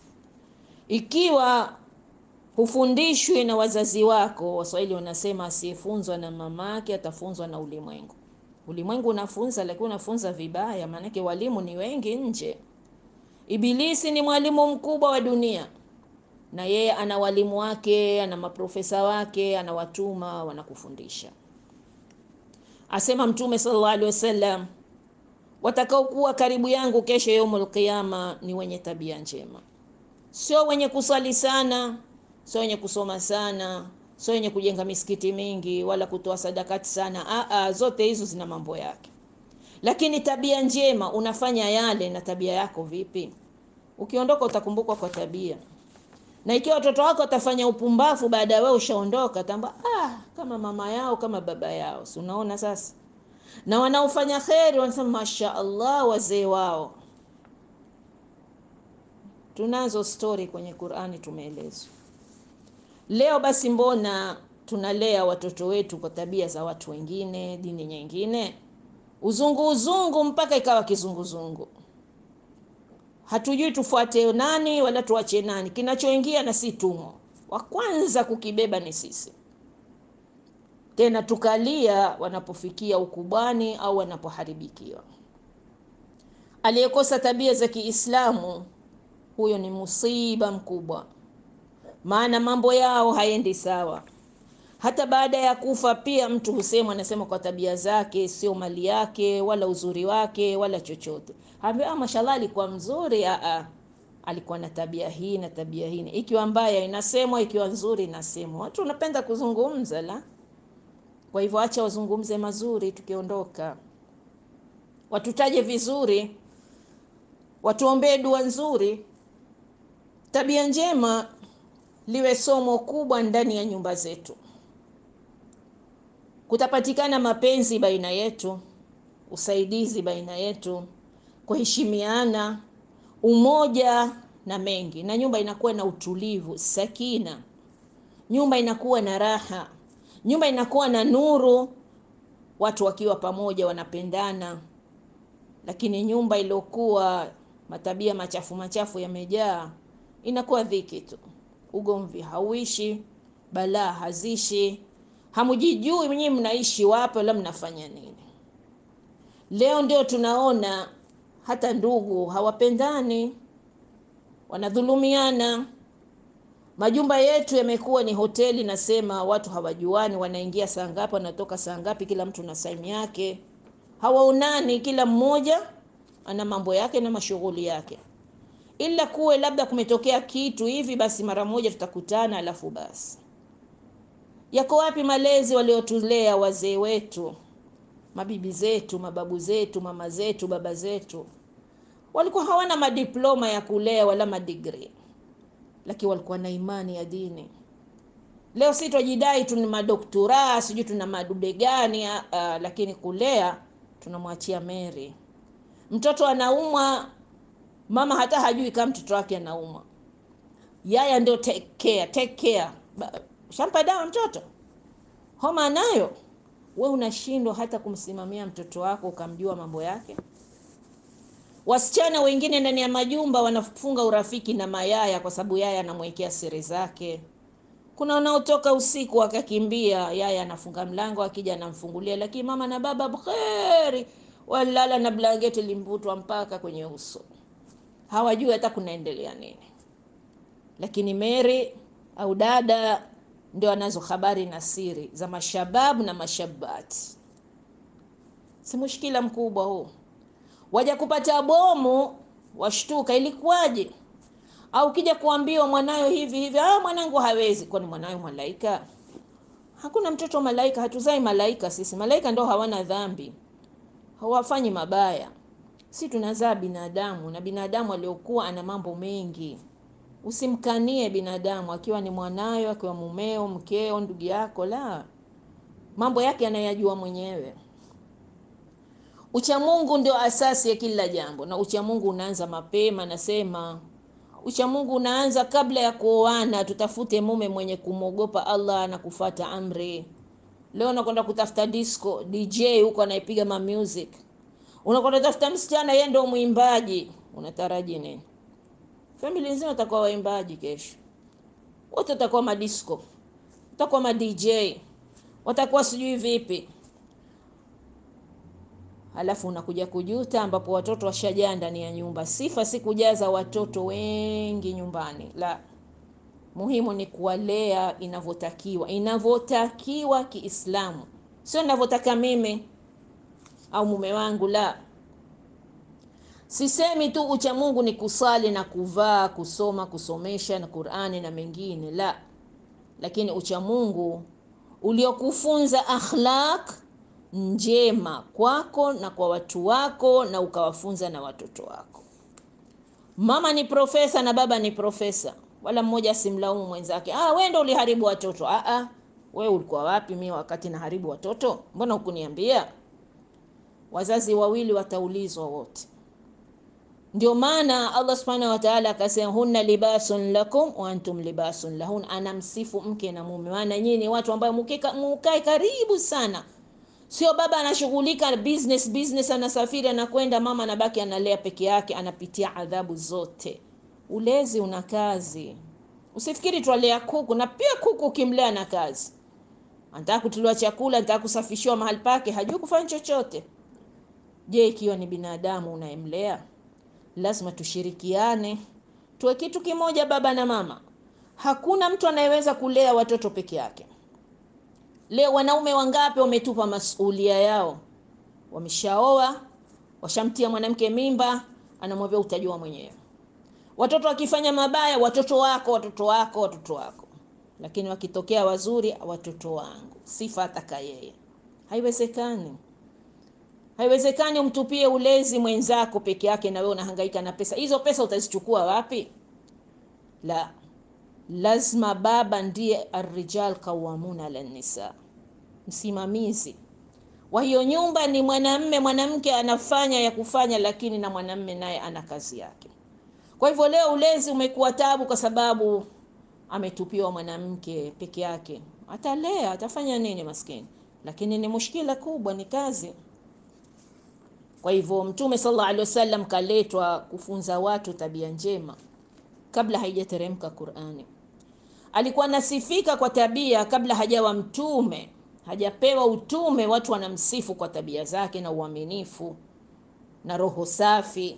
Ikiwa hufundishwi na wazazi wako, Waswahili wanasema asiyefunzwa na mamake atafunzwa na ulimwengu. Ulimwengu unafunza, lakini unafunza vibaya, maanake walimu ni wengi nje. Ibilisi ni mwalimu mkubwa wa dunia, na yeye ana walimu wake, ana maprofesa wake, anawatuma wanakufundisha. Asema Mtume sallallahu alaihi wasallam, watakaokuwa karibu yangu kesho yaumul qiyama ni wenye tabia njema, sio wenye kusali sana, sio wenye kusoma sana, sio wenye kujenga misikiti mingi wala kutoa sadakati sana. Aa, zote hizo zina mambo yake, lakini tabia njema unafanya yale. Na tabia yako vipi? Ukiondoka utakumbukwa kwa tabia, na ikiwa watoto wako watafanya upumbavu baada ya wewe ushaondoka, tamba ah, kama mama yao kama baba yao, si unaona sasa. Na wanaofanya kheri wanasema masha Allah, wazee wao. Tunazo stori kwenye Qur'ani tumeelezwa. Leo basi, mbona tunalea watoto wetu kwa tabia za watu wengine, dini nyingine, uzungu uzungu, mpaka ikawa kizunguzungu. Hatujui tufuate nani wala tuache nani. Kinachoingia na si tumo, wa kwanza kukibeba ni sisi, tena tukalia wanapofikia ukubwani au wanapoharibikiwa. Aliyekosa tabia za Kiislamu huyo ni musiba mkubwa, maana mambo yao haendi sawa. Hata baada ya kufa pia mtu husema, anasema kwa tabia zake, sio mali yake wala uzuri wake wala chochote. Haambia ah, mashallah alikuwa mzuri. Aa, alikuwa na tabia hii na tabia hii. Ikiwa mbaya inasemwa, ikiwa nzuri inasemwa. Watu wanapenda kuzungumza la. Kwa hivyo acha wazungumze mazuri, tukiondoka watutaje vizuri, watuombee dua nzuri. Tabia njema liwe somo kubwa ndani ya nyumba zetu. Kutapatikana mapenzi baina yetu, usaidizi baina yetu, kuheshimiana, umoja na mengi, na nyumba inakuwa na utulivu, sakina, nyumba inakuwa na raha, nyumba inakuwa na nuru, watu wakiwa pamoja wanapendana. Lakini nyumba iliyokuwa matabia machafu machafu yamejaa, inakuwa dhiki tu, ugomvi hauishi, balaa hazishi, hamujijui mwenyewe mnaishi wapi wala mnafanya nini. Leo ndio tunaona hata ndugu hawapendani, wanadhulumiana. Majumba yetu yamekuwa ni hoteli, nasema watu hawajuani, wanaingia saa ngapi, wanatoka saa ngapi, kila mtu na saimu yake, hawaonani, kila mmoja ana mambo yake na mashughuli yake, ila kuwe labda kumetokea kitu hivi, basi mara moja tutakutana, alafu basi Yako wapi malezi waliotulea wazee wetu, mabibi zetu, mababu zetu, mama zetu, baba zetu? Walikuwa hawana madiploma ya kulea wala madigri, lakini walikuwa na imani ya dini. Leo si twajidai tuna madoktora, sijui tuna madude gani, uh, lakini kulea tunamwachia Mary. Mtoto anaumwa, mama hata hajui kama mtoto wake anaumwa, yaya ndio take care, take care. Shampa dawa mtoto, homa anayo, we unashindwa hata kumsimamia mtoto wako ukamjua mambo yake. Wasichana wengine ndani ya majumba wanafunga urafiki na mayaya kwa sababu yaya anamwekea siri zake. Kuna wanaotoka usiku wakakimbia, yaya anafunga mlango, akija anamfungulia, lakini mama na baba bkheri, walala na blanketi limbutwa mpaka kwenye uso, hawajui hata kunaendelea nini. Lakini Mary au dada ndio anazo habari na siri za mashababu na mashabati. Si mushkila mkubwa huu, waja kupata bomu washtuka, ilikuwaje? Au kija kuambiwa mwanayo hivi hivi, ah, mwanangu hawezi. Kwani mwanayo malaika? Hakuna mtoto malaika, hatuzai malaika sisi. Malaika ndo hawana dhambi, hawafanyi mabaya. Si tunazaa binadamu, na binadamu aliokuwa ana mambo mengi. Usimkanie binadamu, akiwa ni mwanayo, akiwa mumeo, mkeo, ndugu yako, la, mambo yake anayajua mwenyewe. Uchamungu ndio asasi ya kila jambo, na uchamungu unaanza mapema. Nasema uchamungu unaanza kabla ya kuoana. Tutafute mume mwenye kumwogopa Allah na kufata amri. Leo unakwenda kutafuta disco DJ huko anaipiga ma music, unakwenda kutafuta msichana, yeye ndio mwimbaji, unataraji nini? Famili nzima watakuwa waimbaji, kesho wote watakuwa madisco, watakuwa ma DJ, watakuwa sijui vipi Halafu unakuja kujuta, ambapo watoto washajaa ndani ya nyumba. Sifa si kujaza watoto wengi nyumbani, la, muhimu ni kuwalea inavyotakiwa, inavyotakiwa Kiislamu, sio inavyotaka mimi au mume wangu. La, sisemi tu ucha Mungu ni kusali na kuvaa, kusoma, kusomesha na Qur'ani na mengine, la, lakini ucha Mungu uliokufunza akhlaq njema kwako na kwa watu wako na ukawafunza na watoto wako. Mama ni profesa na baba ni profesa, wala mmoja asimlaumu mwenzake, ah, wewe ndio uliharibu watoto. Ah, ah, wewe ulikuwa wapi mimi wakati naharibu watoto? Mbona hukuniambia? Wazazi wawili wataulizwa wote. Ndio maana Allah subhanahu wa ta'ala akasema, hunna libasun lakum wa antum libasun lahun. Anamsifu mke na mume, maana nyinyi ni watu ambao mukae karibu sana Sio baba anashughulika business business, anasafiri anakwenda, mama anabaki analea peke yake, anapitia adhabu zote. Ulezi una kazi, usifikiri twalea kuku, na pia kuku ukimlea na kazi, anataka kutuliwa chakula, anataka kusafishiwa mahali pake, hajui kufanya chochote. Je, ikiwa ni binadamu unayemlea? Lazima tushirikiane, tuwe kitu kimoja, baba na mama. Hakuna mtu anayeweza kulea watoto peke yake. Leo wanaume wangapi wametupa masulia yao, wameshaoa, washamtia mwanamke mimba, anamwambia utajua mwenyewe. Watoto wakifanya mabaya, watoto wako, watoto wako, watoto wako, lakini wakitokea wazuri, watoto wangu, sifa ataka yeye. Haiwezekani, haiwezekani umtupie ulezi mwenzako peke yake, na wewe unahangaika na pesa hizo. Pesa utazichukua wapi? La, lazima baba ndiye arrijal qawamuna ala nisa, msimamizi wa hiyo nyumba ni mwanamme. Mwanamke anafanya ya kufanya, lakini na mwanamme naye ana kazi yake. Kwa hivyo leo ulezi umekuwa tabu, kwa sababu ametupiwa mwanamke peke yake. Atalea, atafanya nini maskini? Lakini ni mushkila kubwa, ni kazi. Kwa hivyo Mtume sallallahu alaihi wasallam kaletwa kufunza watu tabia njema kabla haijateremka Qur'ani. Alikuwa nasifika kwa tabia kabla hajawa mtume, hajapewa utume. Watu wanamsifu kwa tabia zake na uaminifu na roho safi,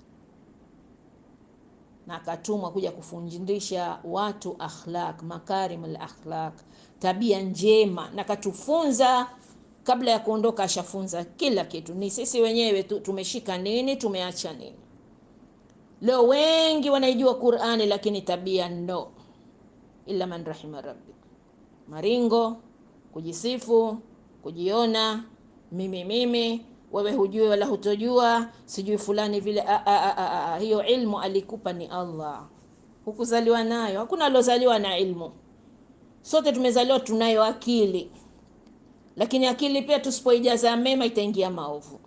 na akatumwa kuja kufundisha watu akhlaq, makarimul akhlaq, tabia njema, na katufunza kabla ya kuondoka, ashafunza kila kitu. Ni sisi wenyewe tu tumeshika nini, tumeacha nini. Leo wengi wanaijua Qur'ani lakini tabia no, illa man rahima rabbi. maringo, kujisifu, kujiona, mimi mimi, wewe hujui wala hutojua, sijui fulani vile. A, a, a, a, a. Hiyo ilmu alikupa ni Allah, hukuzaliwa nayo. Hakuna aliozaliwa na ilmu, sote tumezaliwa tunayo akili, lakini akili pia tusipoijaza mema itaingia maovu.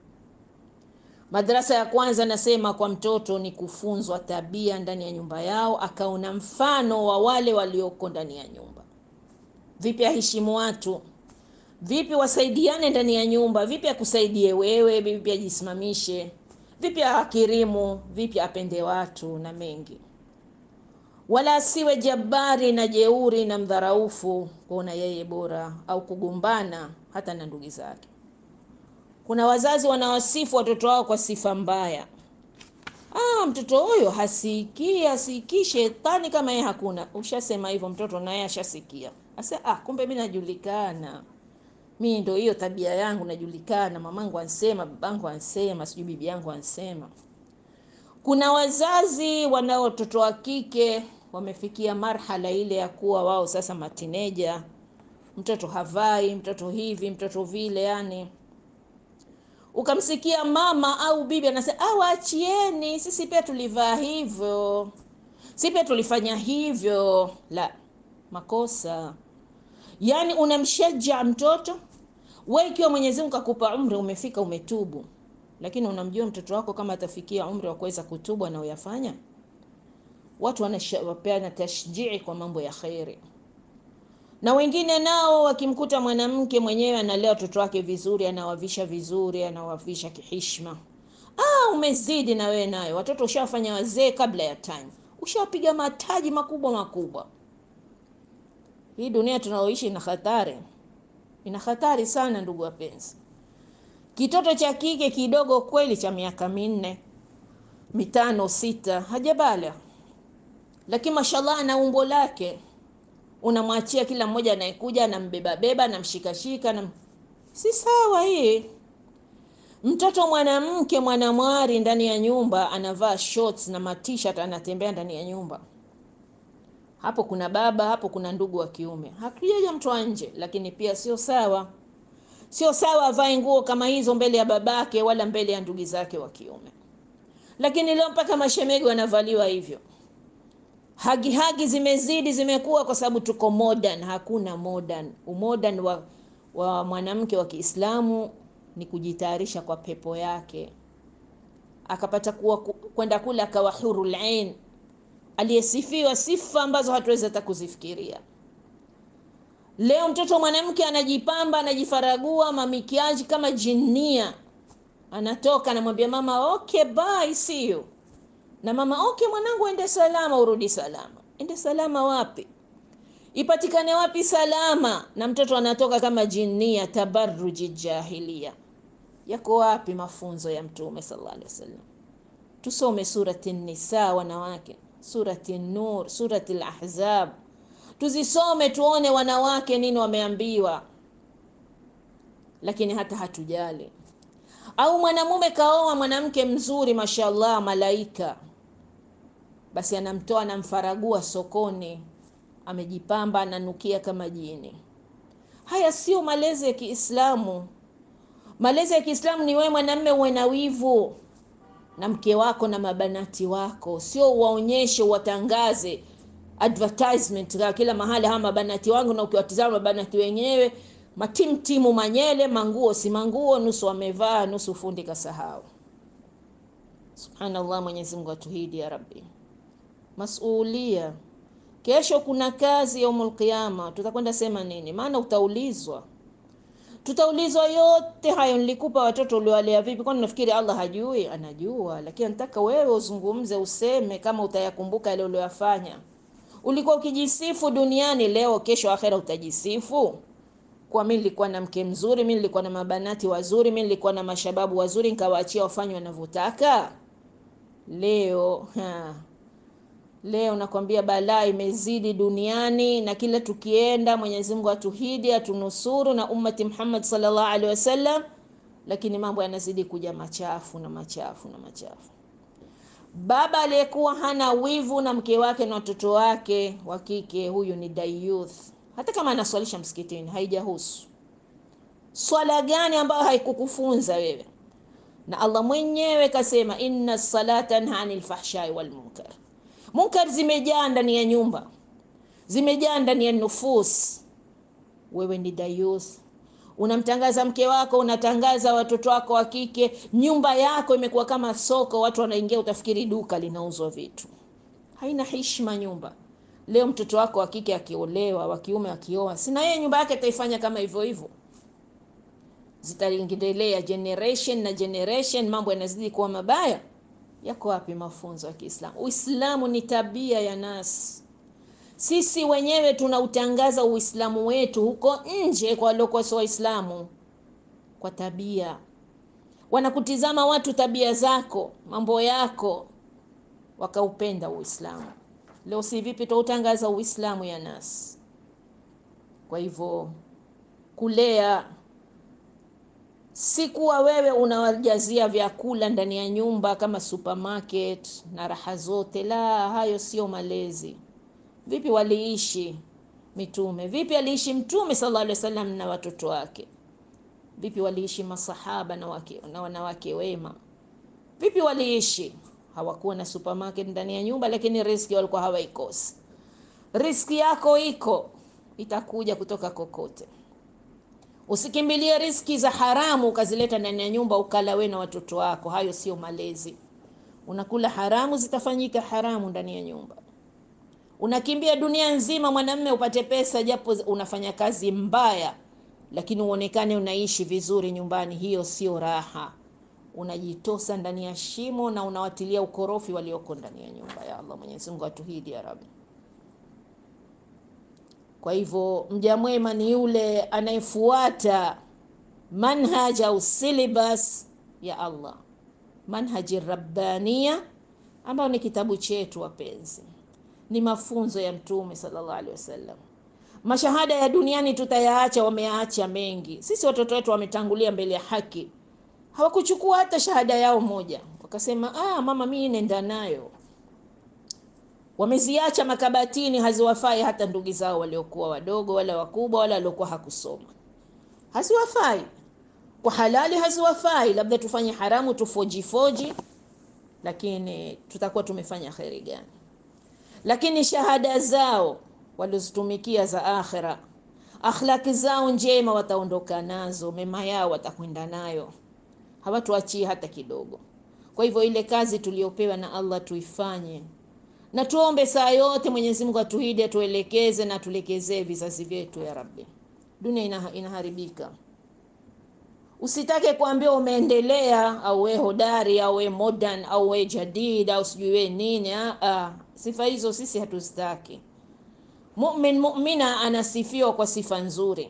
Madrasa ya kwanza nasema kwa mtoto ni kufunzwa tabia ndani ya nyumba yao, akaona mfano wa wale walioko ndani ya nyumba. Vipi aheshimu watu, vipi wasaidiane ndani ya nyumba, vipi akusaidie wewe, vipi ajisimamishe, vipi akirimu, vipi apende watu na mengi, wala asiwe jabari na jeuri na mdharaufu, kuona yeye bora au kugombana hata na ndugu zake. Kuna wazazi wanawasifu watoto wao kwa sifa mbaya. Ah, mtoto huyo hasikii, hasikii shetani kama yeye hakuna. Ushasema hivyo, mtoto naye ashasikia. Asa, ah, kumbe mimi najulikana, mimi ndio hiyo tabia yangu najulikana, mamangu ansema, babangu ansema, sijui bibi yangu ansema. Kuna wazazi wanao watoto wa kike wamefikia marhala ile ya kuwa wao sasa matineja, mtoto havai, mtoto hivi, mtoto vile, yani ukamsikia mama au bibi anasema ah, waachieni, sisi pia tulivaa hivyo, sisi pia tulifanya hivyo. La, makosa. Yaani unamshaja mtoto wewe, ikiwa Mwenyezi Mungu kakupa umri umefika, umetubu, lakini unamjua mtoto wako kama atafikia umri wa kuweza kutubu anaoyafanya? Watu wanapeana tashjii kwa mambo ya kheri na wengine nao wakimkuta mwanamke mwenyewe analea watoto wake vizuri, anawavisha vizuri, anawavisha kihishma. Ah, umezidi na wewe nayo, watoto ushawafanya wazee kabla ya time, ushawapiga mataji makubwa makubwa. Hii dunia tunaoishi ina hatari, ina hatari sana ndugu wapenzi. Kitoto cha kike kidogo kweli cha miaka minne mitano sita hajabala, lakini mashallah ana umbo lake unamwachia kila mmoja anayekuja anambeba beba anamshikashika na... si sawa hii. Mtoto mwanamke mwanamwari ndani ya nyumba anavaa shorts na matishat anatembea ndani ya nyumba, hapo kuna baba, hapo kuna ndugu wa kiume, hakujaja mtu wa nje. Lakini pia sio sawa, sio sawa avae nguo kama hizo mbele ya babake wala mbele ya ndugu zake wa kiume. Lakini leo mpaka mashemegi wanavaliwa hivyo. Hagi hagi zimezidi zimekuwa, kwa sababu tuko modern. Hakuna modern. Umodern wa, wa mwanamke wa Kiislamu ni kujitayarisha kwa pepo yake, akapata kuwa kwenda kule akawa hurul ain, aliyesifiwa sifa ambazo hatuwezi hata kuzifikiria. Leo mtoto mwanamke anajipamba anajifaragua mamikiaji kama jinia, anatoka anamwambia mama okay bye see you na mama okay, mwanangu, ende salama, urudi salama. Ende salama wapi? Ipatikane wapi salama? Na mtoto anatoka kama jinia, tabarruji jahilia. Yako wapi mafunzo ya Mtume sallallahu alaihi wasallam? Tusome surati Nisa, wanawake, surati Nur, surati Al-Ahzab, tuzisome tuone wanawake nini wameambiwa, lakini hata hatujali. Au mwanamume kaoa mwanamke mzuri, mashallah, malaika basi anamtoa anamfaragua sokoni, amejipamba ananukia kama jini. Haya sio malezi ya Kiislamu. Malezi ya Kiislamu ni wewe mwanamume uwe na wivu na mke wako na mabanati wako, sio uwaonyeshe uwatangaze advertisement kwa kila mahali, hawa mabanati wangu, na ukiwatizama mabanati wenyewe matimtimu, manyele, manguo si manguo, nusu wamevaa, nusu fundi kasahau. Subhanallah, Mwenyezi Mungu atuhidi ya Rabbi. Masulia, kesho kuna kazi yaumul qiyama, tutakwenda sema nini? Maana utaulizwa, tutaulizwa yote hayo. Nilikupa watoto uliwalea vipi? Kwani nafikiri Allah hajui? Anajua, lakini nataka wewe uzungumze, useme kama utayakumbuka yale uliyofanya. Ulikuwa ukijisifu duniani, leo kesho akhera utajisifu kwa mimi nilikuwa na mke mzuri, mimi nilikuwa na mabanati wazuri, mimi nilikuwa na mashababu wazuri, nikawaachia wafanye wanavyotaka. Leo ha. Leo nakwambia balaa imezidi duniani, na kila tukienda, Mwenyezi Mungu atuhidi atunusuru na ummati Muhammad sallallahu alaihi wasallam, lakini mambo yanazidi kuja machafu na machafu na machafu. Baba aliyekuwa hana wivu na mke wake na watoto wake wa kike, huyu ni dayuth, hata kama anaswalisha msikitini haijahusu. Swala gani ambayo haikukufunza wewe? Na Allah mwenyewe kasema, inna salata tanha anil fahshai wal munkar. Munkar zimejaa ndani ya nyumba, zimejaa ndani ya nufus. Wewe ni dayus, unamtangaza mke wako, unatangaza watoto wako wa kike, nyumba yako imekuwa kama soko, watu wanaingia, utafikiri duka linauzwa vitu. Haina heshima nyumba. Leo mtoto wako wa kike akiolewa, wa kiume akioa, sina yeye nyumba yake ataifanya kama hivyo hivyo. Zitaendelea generation na generation, mambo yanazidi kuwa mabaya. Yako wapi mafunzo ya Kiislamu? Uislamu ni tabia ya nasi sisi wenyewe tunautangaza Uislamu wetu huko nje kwa waliokuwa sio Waislamu, kwa tabia. Wanakutizama watu tabia zako, mambo yako, wakaupenda Uislamu. Leo si vipi tutautangaza Uislamu ya nasi. Kwa hivyo kulea si kuwa wewe unawajazia vyakula ndani ya nyumba kama supermarket na raha zote. La, hayo sio malezi. Vipi waliishi mitume? Vipi aliishi Mtume sallallahu alaihi wasallam na watoto wake? Vipi waliishi masahaba na, wake, na wanawake wema? Vipi waliishi? Hawakuwa na supermarket ndani ya nyumba, lakini riski walikuwa hawaikosi. Riski yako iko, itakuja kutoka kokote. Usikimbilie riski za haramu ukazileta ndani ya nyumba ukala we na watoto wako. Hayo sio malezi. Unakula haramu, zitafanyika haramu ndani ya nyumba. Unakimbia dunia nzima mwanamme upate pesa, japo unafanya kazi mbaya, lakini uonekane unaishi vizuri nyumbani. Hiyo sio raha. Unajitosa ndani ya shimo na unawatilia ukorofi walioko ndani ya nyumba. Ya Allah, Mwenyezi Mungu atuhidi ya Rabbi. Kwa hivyo mja mwema ni yule anayefuata manhaj au syllabus ya Allah, manhaji rabbania, ambayo ni kitabu chetu wapenzi, ni mafunzo ya Mtume sallallahu alaihi wasallam. Mashahada ya duniani tutayaacha, wameyaacha mengi. Sisi watoto wetu wametangulia mbele ya haki, hawakuchukua hata shahada yao moja, wakasema ah, mama mimi nenda nayo wameziacha makabatini, haziwafai hata ndugu zao waliokuwa wadogo wala wakubwa wala waliokuwa hakusoma, haziwafai kwa halali, haziwafai. Labda tufanye haramu tufojifoji, lakini tutakuwa tumefanya kheri gani? Lakini shahada zao walizitumikia za akhira, akhlaki zao njema wataondoka nazo, mema yao watakwenda nayo, hawatuachie hata kidogo. Kwa hivyo ile kazi tuliyopewa na Allah tuifanye na tuombe saa yote Mwenyezi Mungu atuhidi, atuelekeze na atulekezee vizazi vyetu ya Rabbi. Dunia ina, inaharibika. Usitake kuambia umeendelea au we hodari au we modern au we jadid au sijui we nini. Ah, sifa hizo sisi hatuzitaki. Mumin mu'mina anasifiwa kwa sifa nzuri.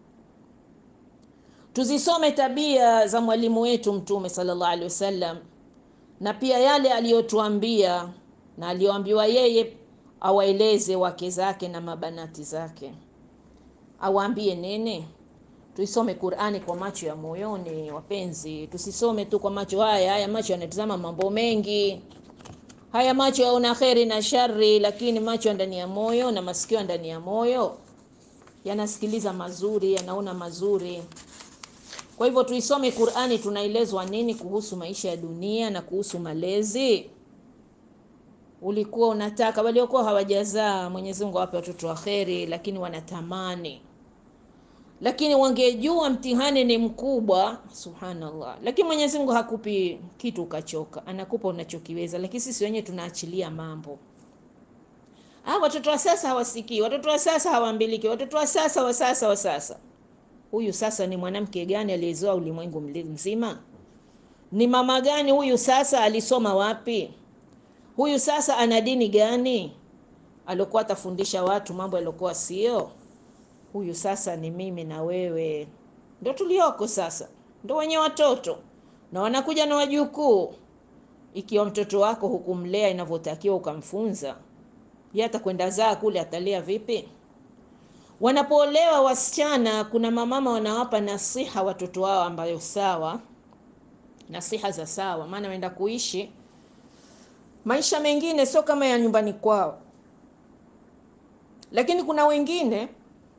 Tuzisome tabia za mwalimu wetu Mtume sallallahu alaihi wasallam na pia yale aliyotuambia na aliyoambiwa yeye awaeleze wake zake na mabanati zake, awaambie nene. Tuisome Qur'ani kwa macho ya moyoni, wapenzi, tusisome tu kwa macho haya. Haya macho yanatazama mambo mengi, haya macho yaona kheri na shari, lakini macho ndani ya moyo na masikio ndani ya moyo yanasikiliza mazuri, yanaona mazuri. Kwa hivyo tuisome Qur'ani, tunaelezwa nini kuhusu maisha ya dunia na kuhusu malezi ulikuwa unataka waliokuwa hawajazaa, Mwenyezi Mungu awape watoto wa kheri, lakini wanatamani, lakini wangejua mtihani ni mkubwa. Subhanallah, lakini Mwenyezi Mungu hakupi kitu ukachoka, anakupa unachokiweza. Lakini sisi wenyewe tunaachilia mambo. Ah, watoto wa sasa hawasikii, watoto wa sasa hawaambiliki, watoto wa sasa wa sasa wa sasa. Huyu sasa ni mwanamke gani aliyezoa ulimwengu mzima? Ni mama gani huyu sasa? Alisoma wapi? Huyu sasa ana dini gani? Alikuwa atafundisha watu mambo yaliokuwa sio. Huyu sasa ni mimi na wewe, ndo tulioko sasa, ndo wenye watoto na wanakuja na wajukuu. Ikiwa mtoto wako hukumlea inavyotakiwa ukamfunza, yeye atakwenda zaa kule, atalea vipi? Wanapoolewa wasichana, kuna mamama wanawapa nasiha watoto wao ambayo sawa, nasiha za sawa, maana waenda kuishi maisha mengine sio kama ya nyumbani kwao. Lakini kuna wengine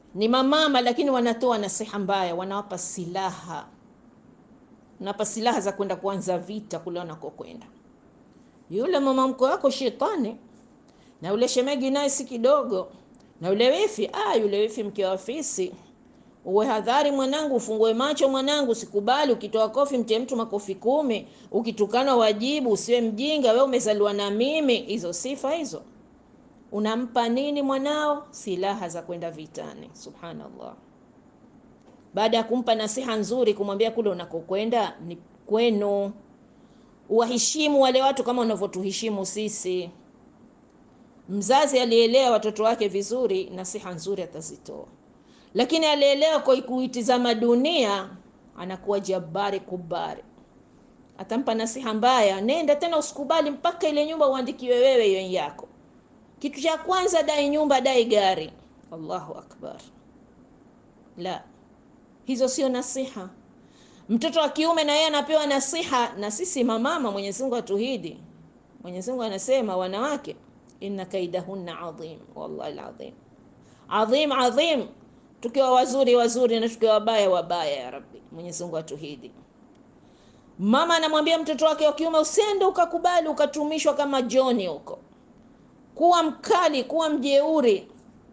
ni mamama, lakini wanatoa nasiha mbaya, wanawapa silaha, wanawapa silaha za kwenda kuanza vita kule wanakokwenda. Yule mama mkwe wako shetani, na yule shemegi naye si kidogo, na yule wifi ah, yule wifi mke wa fisi. Uwe hadhari mwanangu, ufungue macho mwanangu, sikubali. Ukitoa kofi mtie mtu makofi kumi, ukitukana wajibu, usiwe mjinga, we umezaliwa na mimi. Hizo sifa hizo unampa nini mwanao? Silaha za kwenda vitani. Subhanallah. Baada ya kumpa nasiha nzuri, kumwambia kule unakokwenda ni kwenu, uwaheshimu wale watu kama unavyotuheshimu sisi. Mzazi alielewa watoto wake vizuri, nasiha nzuri atazitoa, lakini alielewa kwa kuitizama dunia, anakuwa jabari kubari, atampa nasiha mbaya, nenda tena, usikubali mpaka ile nyumba uandikiwe wewe hiyo yako. Kitu cha kwanza, dai nyumba, dai gari. Allahu akbar! La, hizo sio nasiha. Mtoto wa kiume na yeye anapewa nasiha, na sisi mamama, Mwenyezi Mungu atuhidi. Mwenyezi Mungu anasema wanawake, inna kaidahunna adhim, wallahi alazim, adhim adhim, tukiwa wazuri wazuri na tukiwa wabaya wabaya, ya Rabbi. Mwenyezi Mungu atuhidi. Mama anamwambia mtoto wake wa kiume, usiende ukakubali ukatumishwa kama Joni huko kuwa mkali, kuwa mjeuri,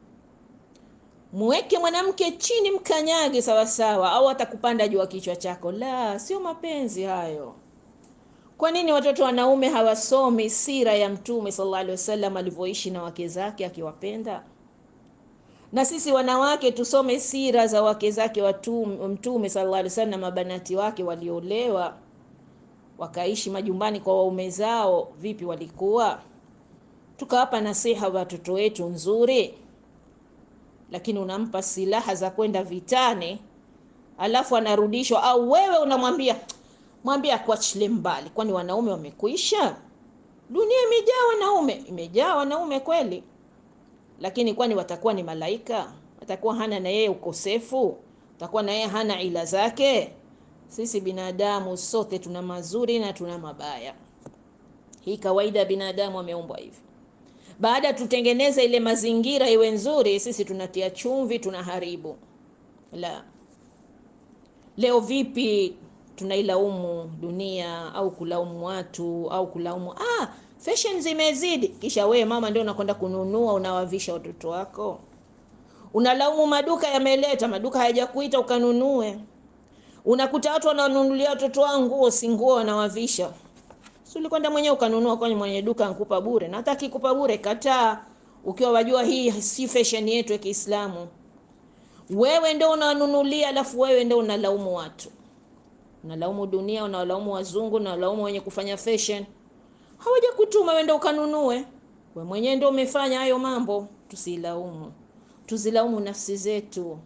mweke mwanamke chini, mkanyage sawasawa, au atakupanda juu ya kichwa chako. La, sio mapenzi hayo. Kwa nini watoto wanaume hawasomi sira ya Mtume sallallahu alaihi wasallam alivyoishi na wake zake akiwapenda? Na sisi wanawake tusome sira za wake zake Mtume sallallahu alaihi wasallam, mabanati wake waliolewa wakaishi majumbani kwa waume zao, vipi walikuwa tukawapa nasiha watoto wetu nzuri, lakini unampa silaha za kwenda vitani, alafu anarudishwa, au wewe unamwambia mwambie akuachilie mbali. Kwani wanaume wamekwisha? Dunia imejaa wanaume, imejaa wanaume kweli, lakini kwani watakuwa ni malaika? Watakuwa hana na yeye ukosefu? Watakuwa na yeye hana ila zake? Sisi binadamu sote tuna mazuri na tuna mabaya. Hii kawaida ya binadamu, ameumbwa hivi baada tutengeneze ile mazingira iwe nzuri, sisi tunatia chumvi, tunaharibu. La, leo vipi tunailaumu dunia au kulaumu watu au kulaumu ah, fashion zimezidi, kisha wewe mama ndio unakwenda kununua, unawavisha watoto wako. Unalaumu maduka yameleta, maduka hayajakuita ukanunue. Unakuta watu wananunulia watoto wao nguo, si nguo wanawavisha Si ulikwenda mwenyewe ukanunua, kwani mwenye duka ankupa bure? Na hata akikupa bure, kataa, ukiwa wajua hii si fashion yetu ya Kiislamu. Wewe ndio unanunulia, alafu wewe ndio unalaumu watu, unalaumu dunia, unalaumu wazungu, unalaumu wenye kufanya fashion. Hawaja kutuma wewe ndio ukanunue, wewe mwenyewe ndio umefanya hayo mambo. Tusilaumu, tuzilaumu nafsi zetu.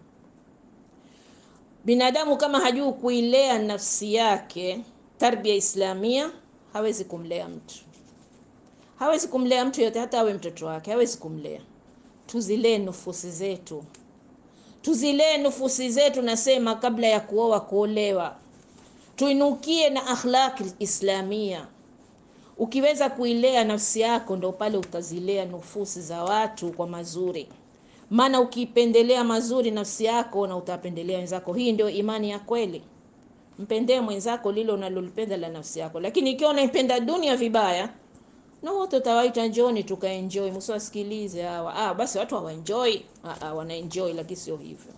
Binadamu kama hajui kuilea nafsi yake, tarbia islamia hawezi kumlea mtu, hawezi kumlea mtu yote, hata awe mtoto wake hawezi kumlea. Tuzilee nufusi zetu, tuzilee nufusi zetu. Nasema kabla ya kuoa, kuolewa, tuinukie na akhlaqi islamia. Ukiweza kuilea nafsi yako, ndo pale utazilea nufusi za watu kwa mazuri. Maana ukipendelea mazuri nafsi yako, na utapendelea wenzako. Hii ndio imani ya kweli. Mpendee mwenzako lile unalolipenda la nafsi yako, lakini ikiwa unaipenda dunia vibaya, na wote utawaita njoni tukaenjoy, msiwasikilize hawa. Ah, basi watu hawaenjoy. Ah, ah, wanaenjoy, lakini sio hivyo.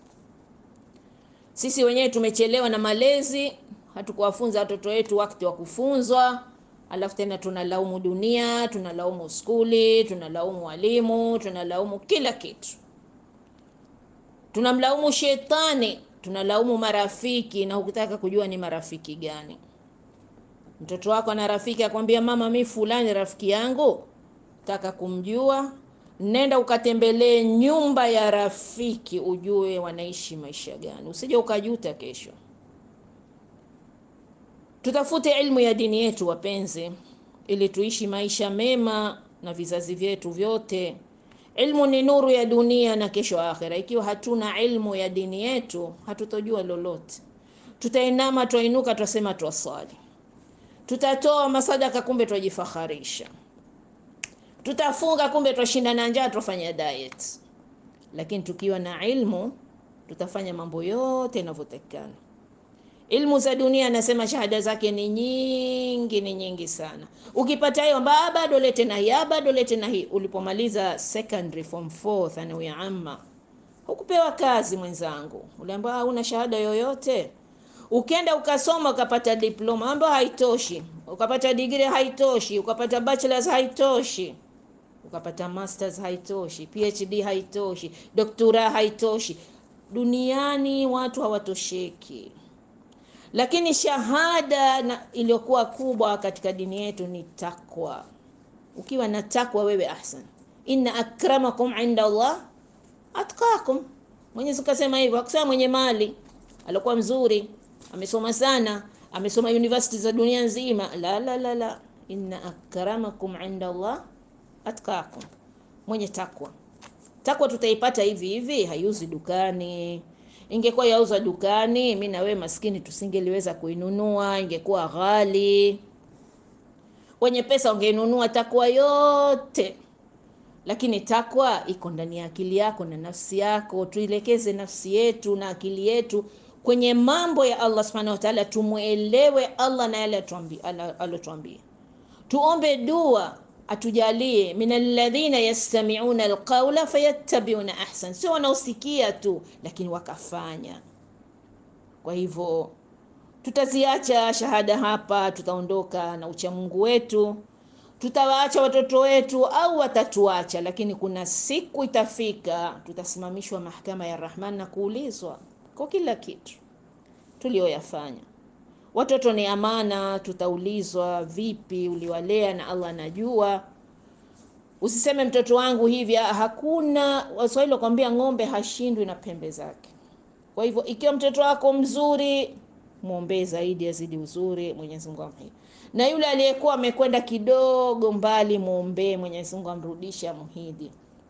Sisi wenyewe tumechelewa na malezi, hatukuwafunza watoto wetu wakati wa kufunzwa, alafu tena tunalaumu dunia, tunalaumu skuli, tunalaumu walimu, tunalaumu kila kitu, tunamlaumu shetani tunalaumu marafiki na hukutaka kujua ni marafiki gani. Mtoto wako ana rafiki akwambia, mama, mi fulani rafiki yangu, taka kumjua, nenda ukatembelee nyumba ya rafiki, ujue wanaishi maisha gani, usije ukajuta kesho. Tutafute ilmu ya dini yetu wapenzi, ili tuishi maisha mema na vizazi vyetu vyote. Ilmu ni nuru ya dunia na kesho akhera. Ikiwa hatuna ilmu ya dini yetu, hatutojua lolote. Tutainama, twainuka, twasema twaswali, tutatoa masadaka, kumbe twajifaharisha, tutafunga, kumbe twashinda na njaa, twafanya diet. lakini tukiwa na ilmu tutafanya mambo yote yanavyotakikana. Ilmu za dunia anasema shahada zake ni nyingi, ni nyingi sana. Ukipata hiyo mbaa, bado lete na hii, bado lete na hii. Ulipomaliza secondary form 4 thanawi ya amma, hukupewa kazi mwenzangu, uliambiwa huna shahada yoyote. Ukenda ukasoma ukapata diploma ambayo haitoshi, ukapata degree haitoshi, ukapata bachelors haitoshi, ukapata masters haitoshi, PhD haitoshi, doktora haitoshi. Duniani watu hawatosheki lakini shahada iliyokuwa kubwa katika dini yetu ni takwa. Ukiwa na takwa wewe, ahsan, inna akramakum inda Allah atqakum. Mwenyezi kasema hivyo, akusema mwenye mali alikuwa mzuri, amesoma sana, amesoma university za dunia nzima. La, la, la, la, inna akramakum inda Allah atqakum, mwenye takwa. Takwa tutaipata hivi hivi, haiuzi dukani ingekuwa yauza dukani, mi na wewe maskini tusingeliweza kuinunua, ingekuwa ghali. Wenye pesa ungeinunua takwa yote, lakini takwa iko ndani ya akili yako na nafsi yako. Tuilekeze nafsi yetu na akili yetu kwenye mambo ya Allah subhanahu wa ta'ala, tumwelewe Allah na yale alotuambia. Tuombe dua atujalie min alladhina yastami'una alqawla fayattabi'una ahsan, sio wanaosikia tu lakini wakafanya. Kwa hivyo tutaziacha shahada hapa, tutaondoka na uchamungu wetu, tutawaacha watoto wetu au watatuacha, lakini kuna siku itafika tutasimamishwa mahakama ya Rahman na kuulizwa kwa kila kitu tulioyafanya. Watoto ni amana, tutaulizwa vipi uliwalea, na Allah anajua. Usiseme mtoto wangu hivi, hakuna. Waswahili wakwambia ng'ombe hashindwi na pembe zake. Kwa hivyo ikiwa mtoto wako mzuri, mwombee zaidi azidi uzuri, Mwenyezi Mungu amhidi. Na yule aliyekuwa amekwenda kidogo mbali, mwombee Mwenyezi Mungu amrudishe, amhidi.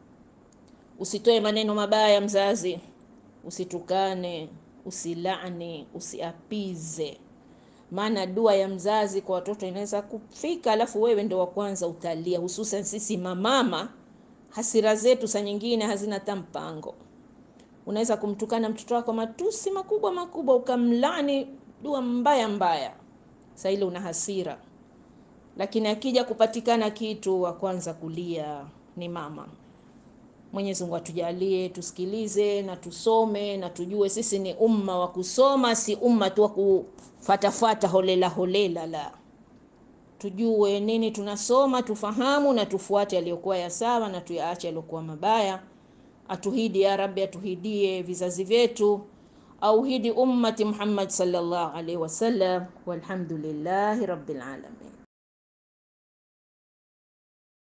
Usitoe maneno mabaya mzazi, usitukane, usilani, usiapize maana dua ya mzazi kwa watoto inaweza kufika, alafu wewe ndo wa kwanza utalia. Hususan sisi mamama, hasira zetu saa nyingine hazina hata mpango. Unaweza kumtukana mtoto wako matusi makubwa makubwa, ukamlani dua mbaya mbaya, saa ile una hasira, lakini akija kupatikana kitu, wa kwanza kulia ni mama. Mwenyezi Mungu atujalie tusikilize na tusome na tujue sisi ni umma wa kusoma, si umma tu wa kufatafata holela holela. La, tujue nini tunasoma, tufahamu na tufuate yaliyokuwa ya sawa na tuyaache yaliyokuwa mabaya. Atuhidi ya Rabbi, atuhidie vizazi vyetu, auhidi ummati Muhammad sallallahu alaihi wasallam. Walhamdulillahi rabbil alamin.